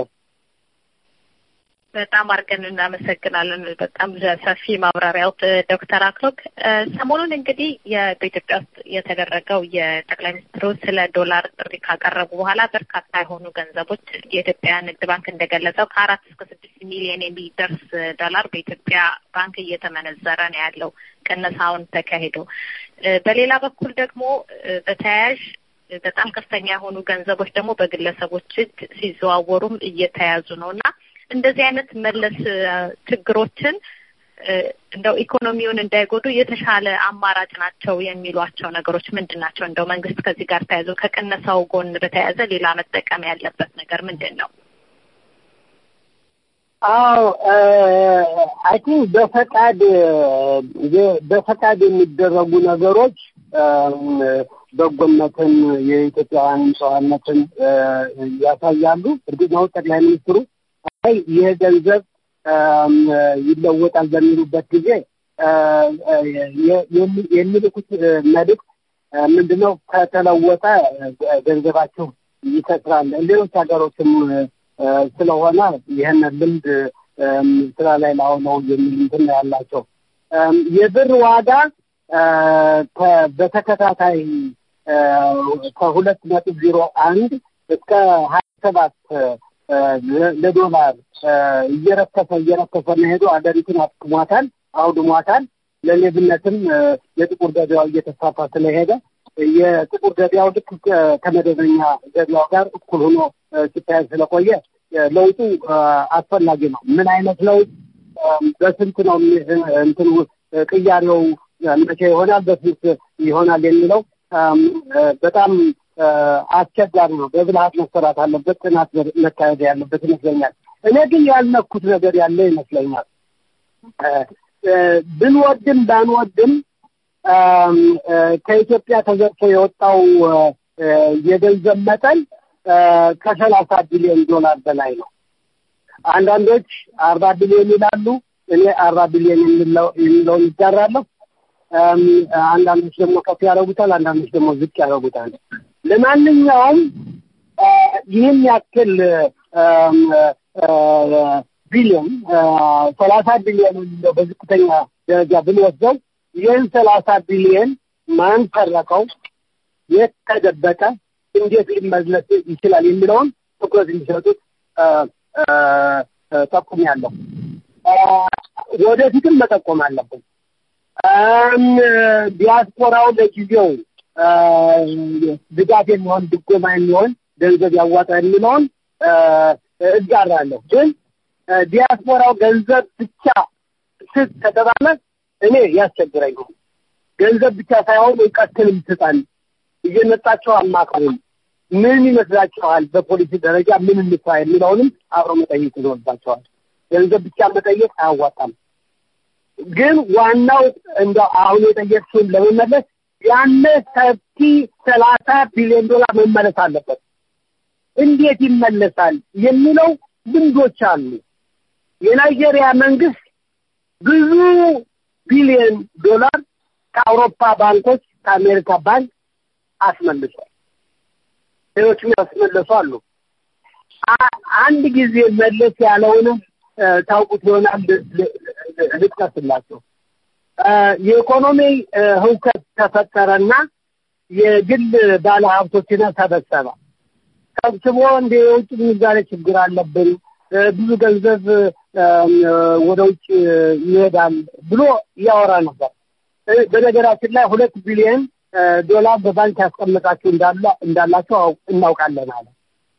በጣም አድርገን እናመሰግናለን። በጣም ሰፊ ማብራሪያው ዶክተር አክሎግ። ሰሞኑን እንግዲህ በኢትዮጵያ ውስጥ የተደረገው የጠቅላይ ሚኒስትሩ ስለ ዶላር ጥሪ ካቀረቡ በኋላ በርካታ የሆኑ ገንዘቦች የኢትዮጵያ ንግድ ባንክ እንደገለጸው ከአራት እስከ ስድስት ሚሊዮን የሚደርስ ዶላር በኢትዮጵያ ባንክ እየተመነዘረ ነው ያለው ቅነሳውን ተካሂዶ። በሌላ በኩል ደግሞ በተያያዥ በጣም ከፍተኛ የሆኑ ገንዘቦች ደግሞ በግለሰቦች እጅ ሲዘዋወሩም እየተያዙ ነው እና እንደዚህ አይነት መለስ ችግሮችን እንደው ኢኮኖሚውን እንዳይጎዱ የተሻለ አማራጭ ናቸው የሚሏቸው ነገሮች ምንድን ናቸው? እንደው መንግስት ከዚህ ጋር ተያይዞ ከቅነሳው ጎን በተያያዘ ሌላ መጠቀም ያለበት ነገር ምንድን ነው? አዎ አይ ቲንክ በፈቃድ በፈቃድ የሚደረጉ ነገሮች በጎነትን የኢትዮጵያውያን ጨዋነትን ያሳያሉ። እርግጥ ነው ጠቅላይ ሚኒስትሩ አይ ይህ ገንዘብ ይለወጣል በሚሉበት ጊዜ የሚልኩት መልዕክት ምንድነው? ከተለወጠ ገንዘባችሁ ይከስራል። ሌሎች ሀገሮችም ስለሆነ ይህን ልምድ ስራ ላይ ላውለው የሚል እንትን ያላቸው የብር ዋጋ በተከታታይ ከሁለት ነጥብ ዜሮ አንድ እስከ ሀያ ሰባት ለዶላር እየረከሰ እየረከሰ መሄዱ አገሪቱን አጥቅሟታል፣ አውድሟታል። ለሌብነትም የጥቁር ገበያው እየተስፋፋ ስለሄደ የጥቁር ገበያው ልክ ከመደበኛ ገበያው ጋር እኩል ሆኖ ሲታይ ስለቆየ ለውጡ አስፈላጊ ነው። ምን አይነት ለውጥ በስንት ነው እንትኑ ቅያሬው መቼ ይሆናል፣ በስንት ይሆናል የሚለው በጣም አስቸጋሪ ነው። በብልሃት መሰራት አለበት፣ ጥናት መካሄድ ያለበት ይመስለኛል። እኔ ግን ያልነኩት ነገር ያለ ይመስለኛል። ብንወድም ባንወድም ከኢትዮጵያ ተዘርፎ የወጣው የገንዘብ መጠን ከሰላሳ ቢሊዮን ዶላር በላይ ነው። አንዳንዶች አርባ ቢሊዮን ይላሉ። እኔ አርባ ቢሊዮን የሚለውን ይጋራለሁ። አንዳንዶች ደግሞ ከፍ ያደረጉታል፣ አንዳንዶች ደግሞ ዝቅ ያደረጉታል። ለማንኛውም ይህን ያክል ቢሊዮን ሰላሳ ቢሊዮን የሚለው በዝቅተኛ ደረጃ ብንወስደው ይህን ሰላሳ ቢሊዮን ማን ሰረቀው፣ የት ተደበቀ፣ እንዴት ሊመለስ ይችላል የሚለውን ትኩረት እንዲሰጡት ጠቁሜያለሁ። ወደፊትም መጠቆም አለብን። ዲያስፖራው ለጊዜው ድጋፍ የሚሆን ድጎማ የሚሆን ገንዘብ ያዋጣ የሚለውን እጋራለሁ። ግን ዲያስፖራው ገንዘብ ብቻ ስጥ ከተባለ እኔ ያስቸግረኛል። ገንዘብ ብቻ ሳይሆን እውቀትንም ስጠን፣ እየመጣቸው አማካሩን ምን ይመስላችኋል፣ በፖሊሲ ደረጃ ምን እንስራ የሚለውንም አብሮ መጠየቅ ይኖርባቸዋል። ገንዘብ ብቻ መጠየቅ አያዋጣም። ግን ዋናው እንደ አሁን የጠየቅሽውን ለመመለስ ያለ ሰፊ ሰላሳ ቢሊዮን ዶላር መመለስ አለበት። እንዴት ይመለሳል የሚለው ልምዶች አሉ። የናይጄሪያ መንግስት ብዙ ቢሊዮን ዶላር ከአውሮፓ ባንኮች ከአሜሪካ ባንክ አስመልሷል። ሌሎችም ያስመለሱ አሉ። አንድ ጊዜ መለስ ያለውንም ታውቁት ይሆናል ልጥቀስላቸው። የኢኮኖሚ ህውከት ተፈጠረና የግል ባለሀብቶችን ሰበሰበ። ሰብስቦ እንደ የውጭ ምንዛሬ ችግር አለብን፣ ብዙ ገንዘብ ወደ ውጭ ይሄዳል ብሎ እያወራ ነበር። በነገራችን ላይ ሁለት ቢሊዮን ዶላር በባንክ ያስቀመጣችሁ እንዳላቸው እናውቃለን አለ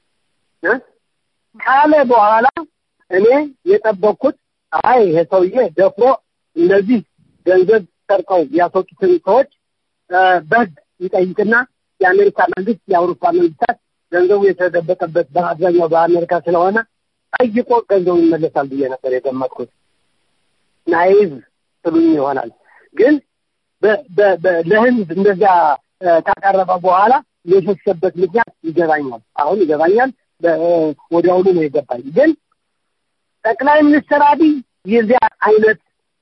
ካለ በኋላ እኔ የጠበቅኩት አይ ይሄ ሰውዬ ደፍሮ እነዚህ ገንዘብ ሰርቀው ያስወጡትን ሰዎች በህግ ይጠይቅና የአሜሪካ መንግስት የአውሮፓ መንግስታት ገንዘቡ የተደበቀበት በአብዛኛው በአሜሪካ ስለሆነ ጠይቆ ገንዘቡ ይመለሳል ብዬ ነበር የገመጥኩት። ናይቭ ትሉኝ ይሆናል ግን ለህዝብ እንደዚያ ካቀረበ በኋላ የሸሸበት ምክንያት ይገባኛል። አሁን ይገባኛል። ወዲያውኑ ነው የገባኝ። ግን ጠቅላይ ሚኒስትር አብይ የዚያ አይነት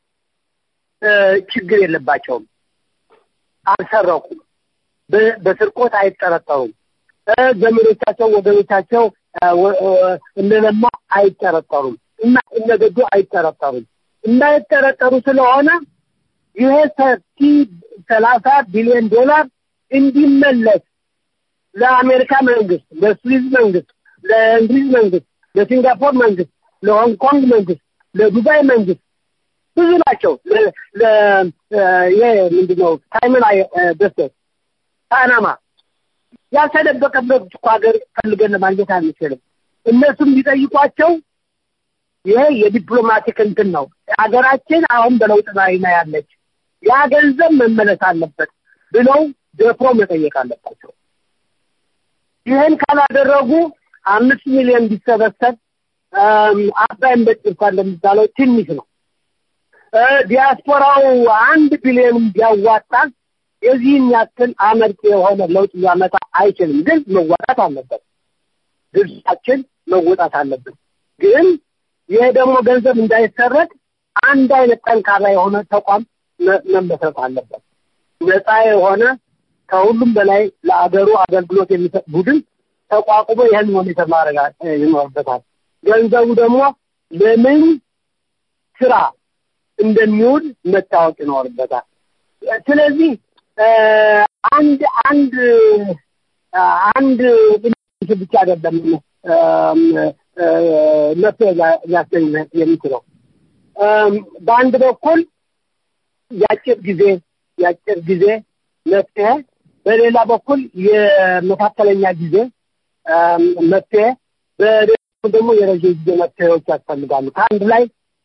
ችግር የለባቸውም። አልሰረቁም። በስርቆት አይጠረጠሩም። ዘመዶቻቸው፣ ወገኖቻቸው እነለማ አይጠረጠሩም እና እነገዱ አይጠረጠሩም። እንዳይጠረጠሩ ስለሆነ ይሄ ሰፊ ሰላሳ ቢሊዮን ዶላር እንዲመለስ ለአሜሪካ መንግስት፣ ለስዊዝ መንግስት፣ ለእንግሊዝ መንግስት፣ ለሲንጋፖር መንግስት፣ ለሆንግ ኮንግ መንግስት፣ ለዱባይ መንግስት ብዙ ናቸው። ይሄ ምንድነው ታይምን ደስተት ፓናማ ያልተደበቀበት እኮ ሀገር ፈልገን ለማግኘት አንችልም። እነሱም ቢጠይቋቸው ይሄ የዲፕሎማቲክ እንትን ነው። ሀገራችን አሁን በለውጥ ላይ ነው ያለች፣ ያ ገንዘብ መመለስ አለበት ብለው ደፍሮ መጠየቅ አለባቸው። ይህን ካላደረጉ አምስት ሚሊዮን ቢሰበሰብ አባይን በጭልፋ እንደሚባለው ትንሽ ነው። ዲያስፖራው አንድ ቢሊዮን ቢያዋጣ የዚህን ያክል አመርቂ የሆነ ለውጥ ሊያመጣ አይችልም። ግን መዋጣት አለበት፣ ድርሻችን መወጣት አለብን። ግን ይሄ ደግሞ ገንዘብ እንዳይሰረቅ አንድ አይነት ጠንካራ የሆነ ተቋም መመስረት አለበት። ነፃ የሆነ ከሁሉም በላይ ለአገሩ አገልግሎት የሚሰጥ ቡድን ተቋቁሞ ይህን ሞኒተር ማድረግ ይኖርበታል። ገንዘቡ ደግሞ ለምን ስራ እንደሚውል መታወቅ ይኖርበታል። ስለዚህ አንድ አንድ አንድ ብቻ አይደለም መፍትሄ ሊያስገኝ የሚችለው በአንድ በኩል የአጭር ጊዜ የአጭር ጊዜ መፍትሄ በሌላ በኩል የመካከለኛ ጊዜ መፍትሄ፣ በሌላ በኩል ደግሞ የረዥም ጊዜ መፍትሄዎች ያስፈልጋሉ። ከአንድ ላይ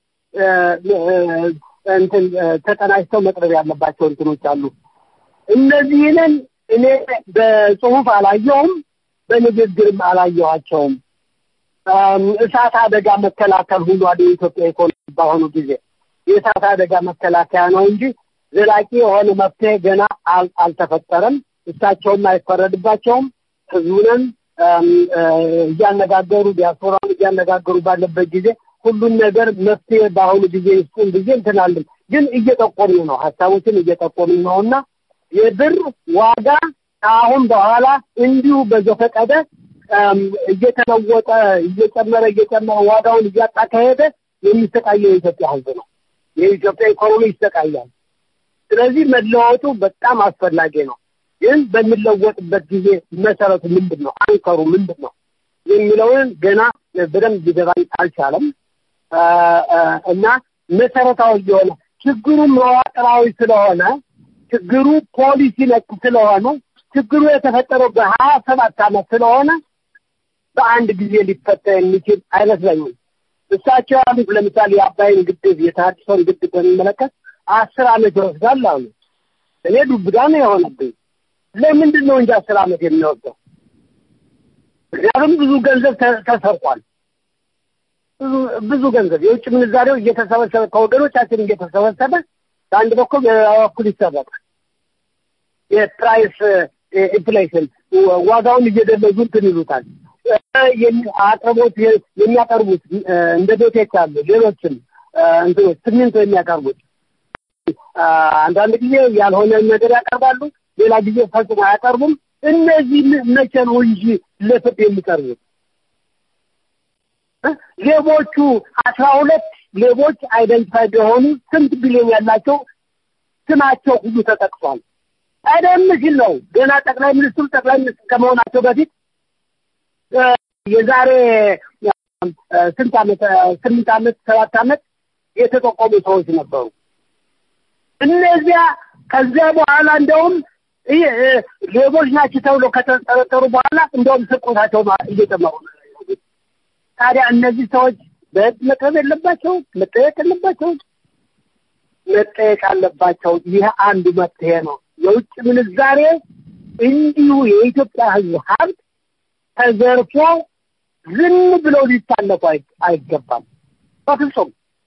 እንትን ተቀናጅተው መቅረብ ያለባቸው እንትኖች አሉ። እነዚህንን እኔ በጽሁፍ አላየውም፣ በንግግርም አላየኋቸውም። እሳት አደጋ መከላከል ሁሏል የኢትዮጵያ ኢኮኖሚ በአሁኑ ጊዜ የእሳት አደጋ መከላከያ ነው እንጂ ዘላቂ የሆነ መፍትሄ ገና አልተፈጠረም። እሳቸውም አይፈረድባቸውም። ህዝቡንም እያነጋገሩ ዲያስፖራውን እያነጋገሩ ባለበት ጊዜ ሁሉን ነገር መፍትሄ በአሁኑ ጊዜ ይስጡን ጊዜ እንትናለን። ግን እየጠቆምን ነው፣ ሀሳቦችን እየጠቆምን ነው እና የብር ዋጋ አሁን በኋላ እንዲሁ በዘፈቀደ እየተለወጠ እየጨመረ እየጨመረ ዋጋውን እያጣ ከሄደ የሚሰቃየው የኢትዮጵያ ህዝብ ነው። የኢትዮጵያ ኢኮኖሚ ይሰቃያል። ስለዚህ መለወጡ በጣም አስፈላጊ ነው። ግን በሚለወጥበት ጊዜ መሰረቱ ምንድን ነው? አንከሩ ምንድን ነው የሚለውን ገና በደንብ ሊገባኝ አልቻለም እና መሰረታዊ የሆነ ችግሩ መዋቅራዊ ስለሆነ ችግሩ ፖሊሲ ነክ ስለሆነ ችግሩ የተፈጠረው በሀያ ሰባት ዓመት ስለሆነ በአንድ ጊዜ ሊፈታ የሚችል አይመስለኝም። እሳቸው ያሉት ለምሳሌ የአባይን ግድብ የተሃድሶን ግድብ በሚመለከት አስር ዓመት ይወስዳል አሉ። እኔ ዱብዳ ነው የሆነብኝ። ለምንድን ነው እንጂ አስር ዓመት የሚወስደው? ምክንያቱም ብዙ ገንዘብ ተሰርቋል። ብዙ ገንዘብ የውጭ ምንዛሬው እየተሰበሰበ ከወገኖቻችን እየተሰበሰበ በአንድ በኩል በኩል ይሰረቃል። የፕራይስ ኢንፍሌሽን ዋጋውን እየደለዙ እንትን ይሉታል። አቅርቦት የሚያቀርቡት እንደ ቤቴክ አሉ፣ ሌሎችም እንትኖች ሲሚንቶ የሚያቀርቡት አንዳንድ ጊዜ ያልሆነ ነገር ያቀርባሉ፣ ሌላ ጊዜ ፈጽሞ አያቀርቡም። እነዚህ መቼ ነው እንጂ ለፍርድ የሚቀርቡት? ሌቦቹ አስራ ሁለት ሌቦች አይደንቲፋይድ የሆኑ ስንት ቢሊዮን ያላቸው ስማቸው ሁሉ ተጠቅሷል። ቀደም ሲል ነው ገና ጠቅላይ ሚኒስትሩ ጠቅላይ ሚኒስትር ከመሆናቸው በፊት የዛሬ ስንት ዓመት ስምንት ዓመት ሰባት ዓመት የተጠቆሙ ሰዎች ነበሩ። እነዚያ ከዚያ በኋላ እንደውም ሌቦች ናቸው ተብሎ ከተጠረጠሩ በኋላ እንደውም ስርቆታቸው እየጨመሩ ታዲያ እነዚህ ሰዎች በህግ መቅረብ የለባቸው መጠየቅ የለባቸው መጠየቅ አለባቸው። ይህ አንዱ መፍትሄ ነው። የውጭ ምንዛሬ እንዲሁ የኢትዮጵያ ህዝብ ሀብት ተዘርፎ ዝም ብለው ሊታለፉ አይገባም በፍጹም።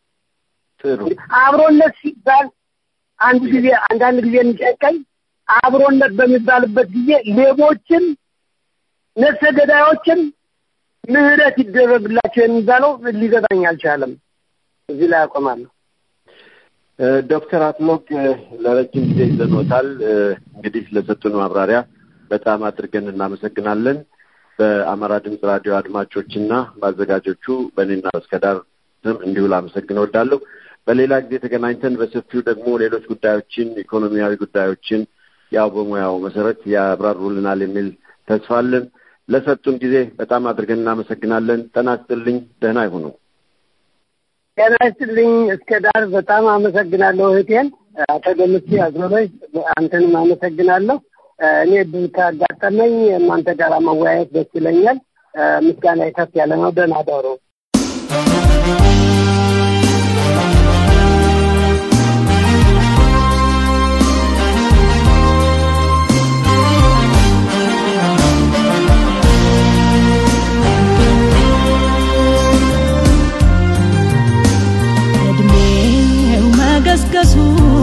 አብሮነት ሲባል አንድ ጊዜ አንዳንድ ጊዜ የሚጨቀኝ አብሮነት በሚባልበት ጊዜ ሌቦችን፣ ነፍሰ ገዳዮችን ምህረት ይደረግላቸው የሚባለው ሊገባኝ አልቻለም። እዚህ ላይ አቆማለሁ። ዶክተር አክሎግ ለረጅም ጊዜ ይዘኖታል። እንግዲህ ለሰጡን ማብራሪያ በጣም አድርገን እናመሰግናለን። በአማራ ድምፅ ራዲዮ አድማጮችና በአዘጋጆቹ በእኔና እስከዳር ስም እንዲሁ ላመሰግን እወዳለሁ። በሌላ ጊዜ ተገናኝተን በሰፊው ደግሞ ሌሎች ጉዳዮችን ኢኮኖሚያዊ ጉዳዮችን ያው በሙያው መሰረት ያብራሩልናል የሚል ተስፋ አለን። ለሰጡን ጊዜ በጣም አድርገን እናመሰግናለን። ጤና ይስጥልኝ። ደህና ይሁኑ። ጤና ይስጥልኝ። እስከ ዳር በጣም አመሰግናለሁ እህቴን አቶ ደምሴ አዞሮች፣ አንተንም አመሰግናለሁ። እኔ ብዙ ካጋጠመኝ እናንተ ጋር መወያየት ደስ ይለኛል። ምስጋና ከፍ ያለ ነው። ደህና ደሩ። እድሜው መገስገሱ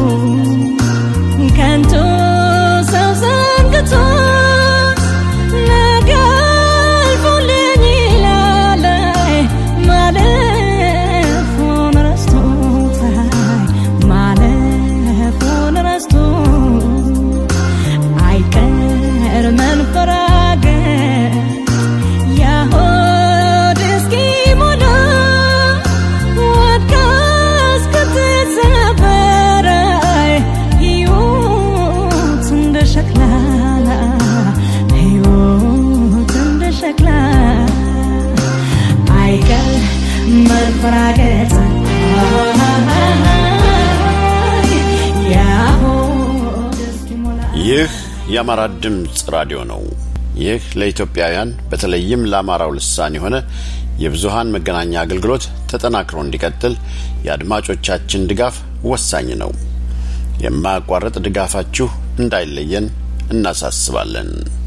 ከንቱ ሰው ዘንግቶ ነገ አልፎልኝ ይላል የአማራ ድምፅ ራዲዮ ነው። ይህ ለኢትዮጵያውያን በተለይም ለአማራው ልሳን የሆነ የብዙሃን መገናኛ አገልግሎት ተጠናክሮ እንዲቀጥል የአድማጮቻችን ድጋፍ ወሳኝ ነው። የማያቋርጥ ድጋፋችሁ እንዳይለየን እናሳስባለን።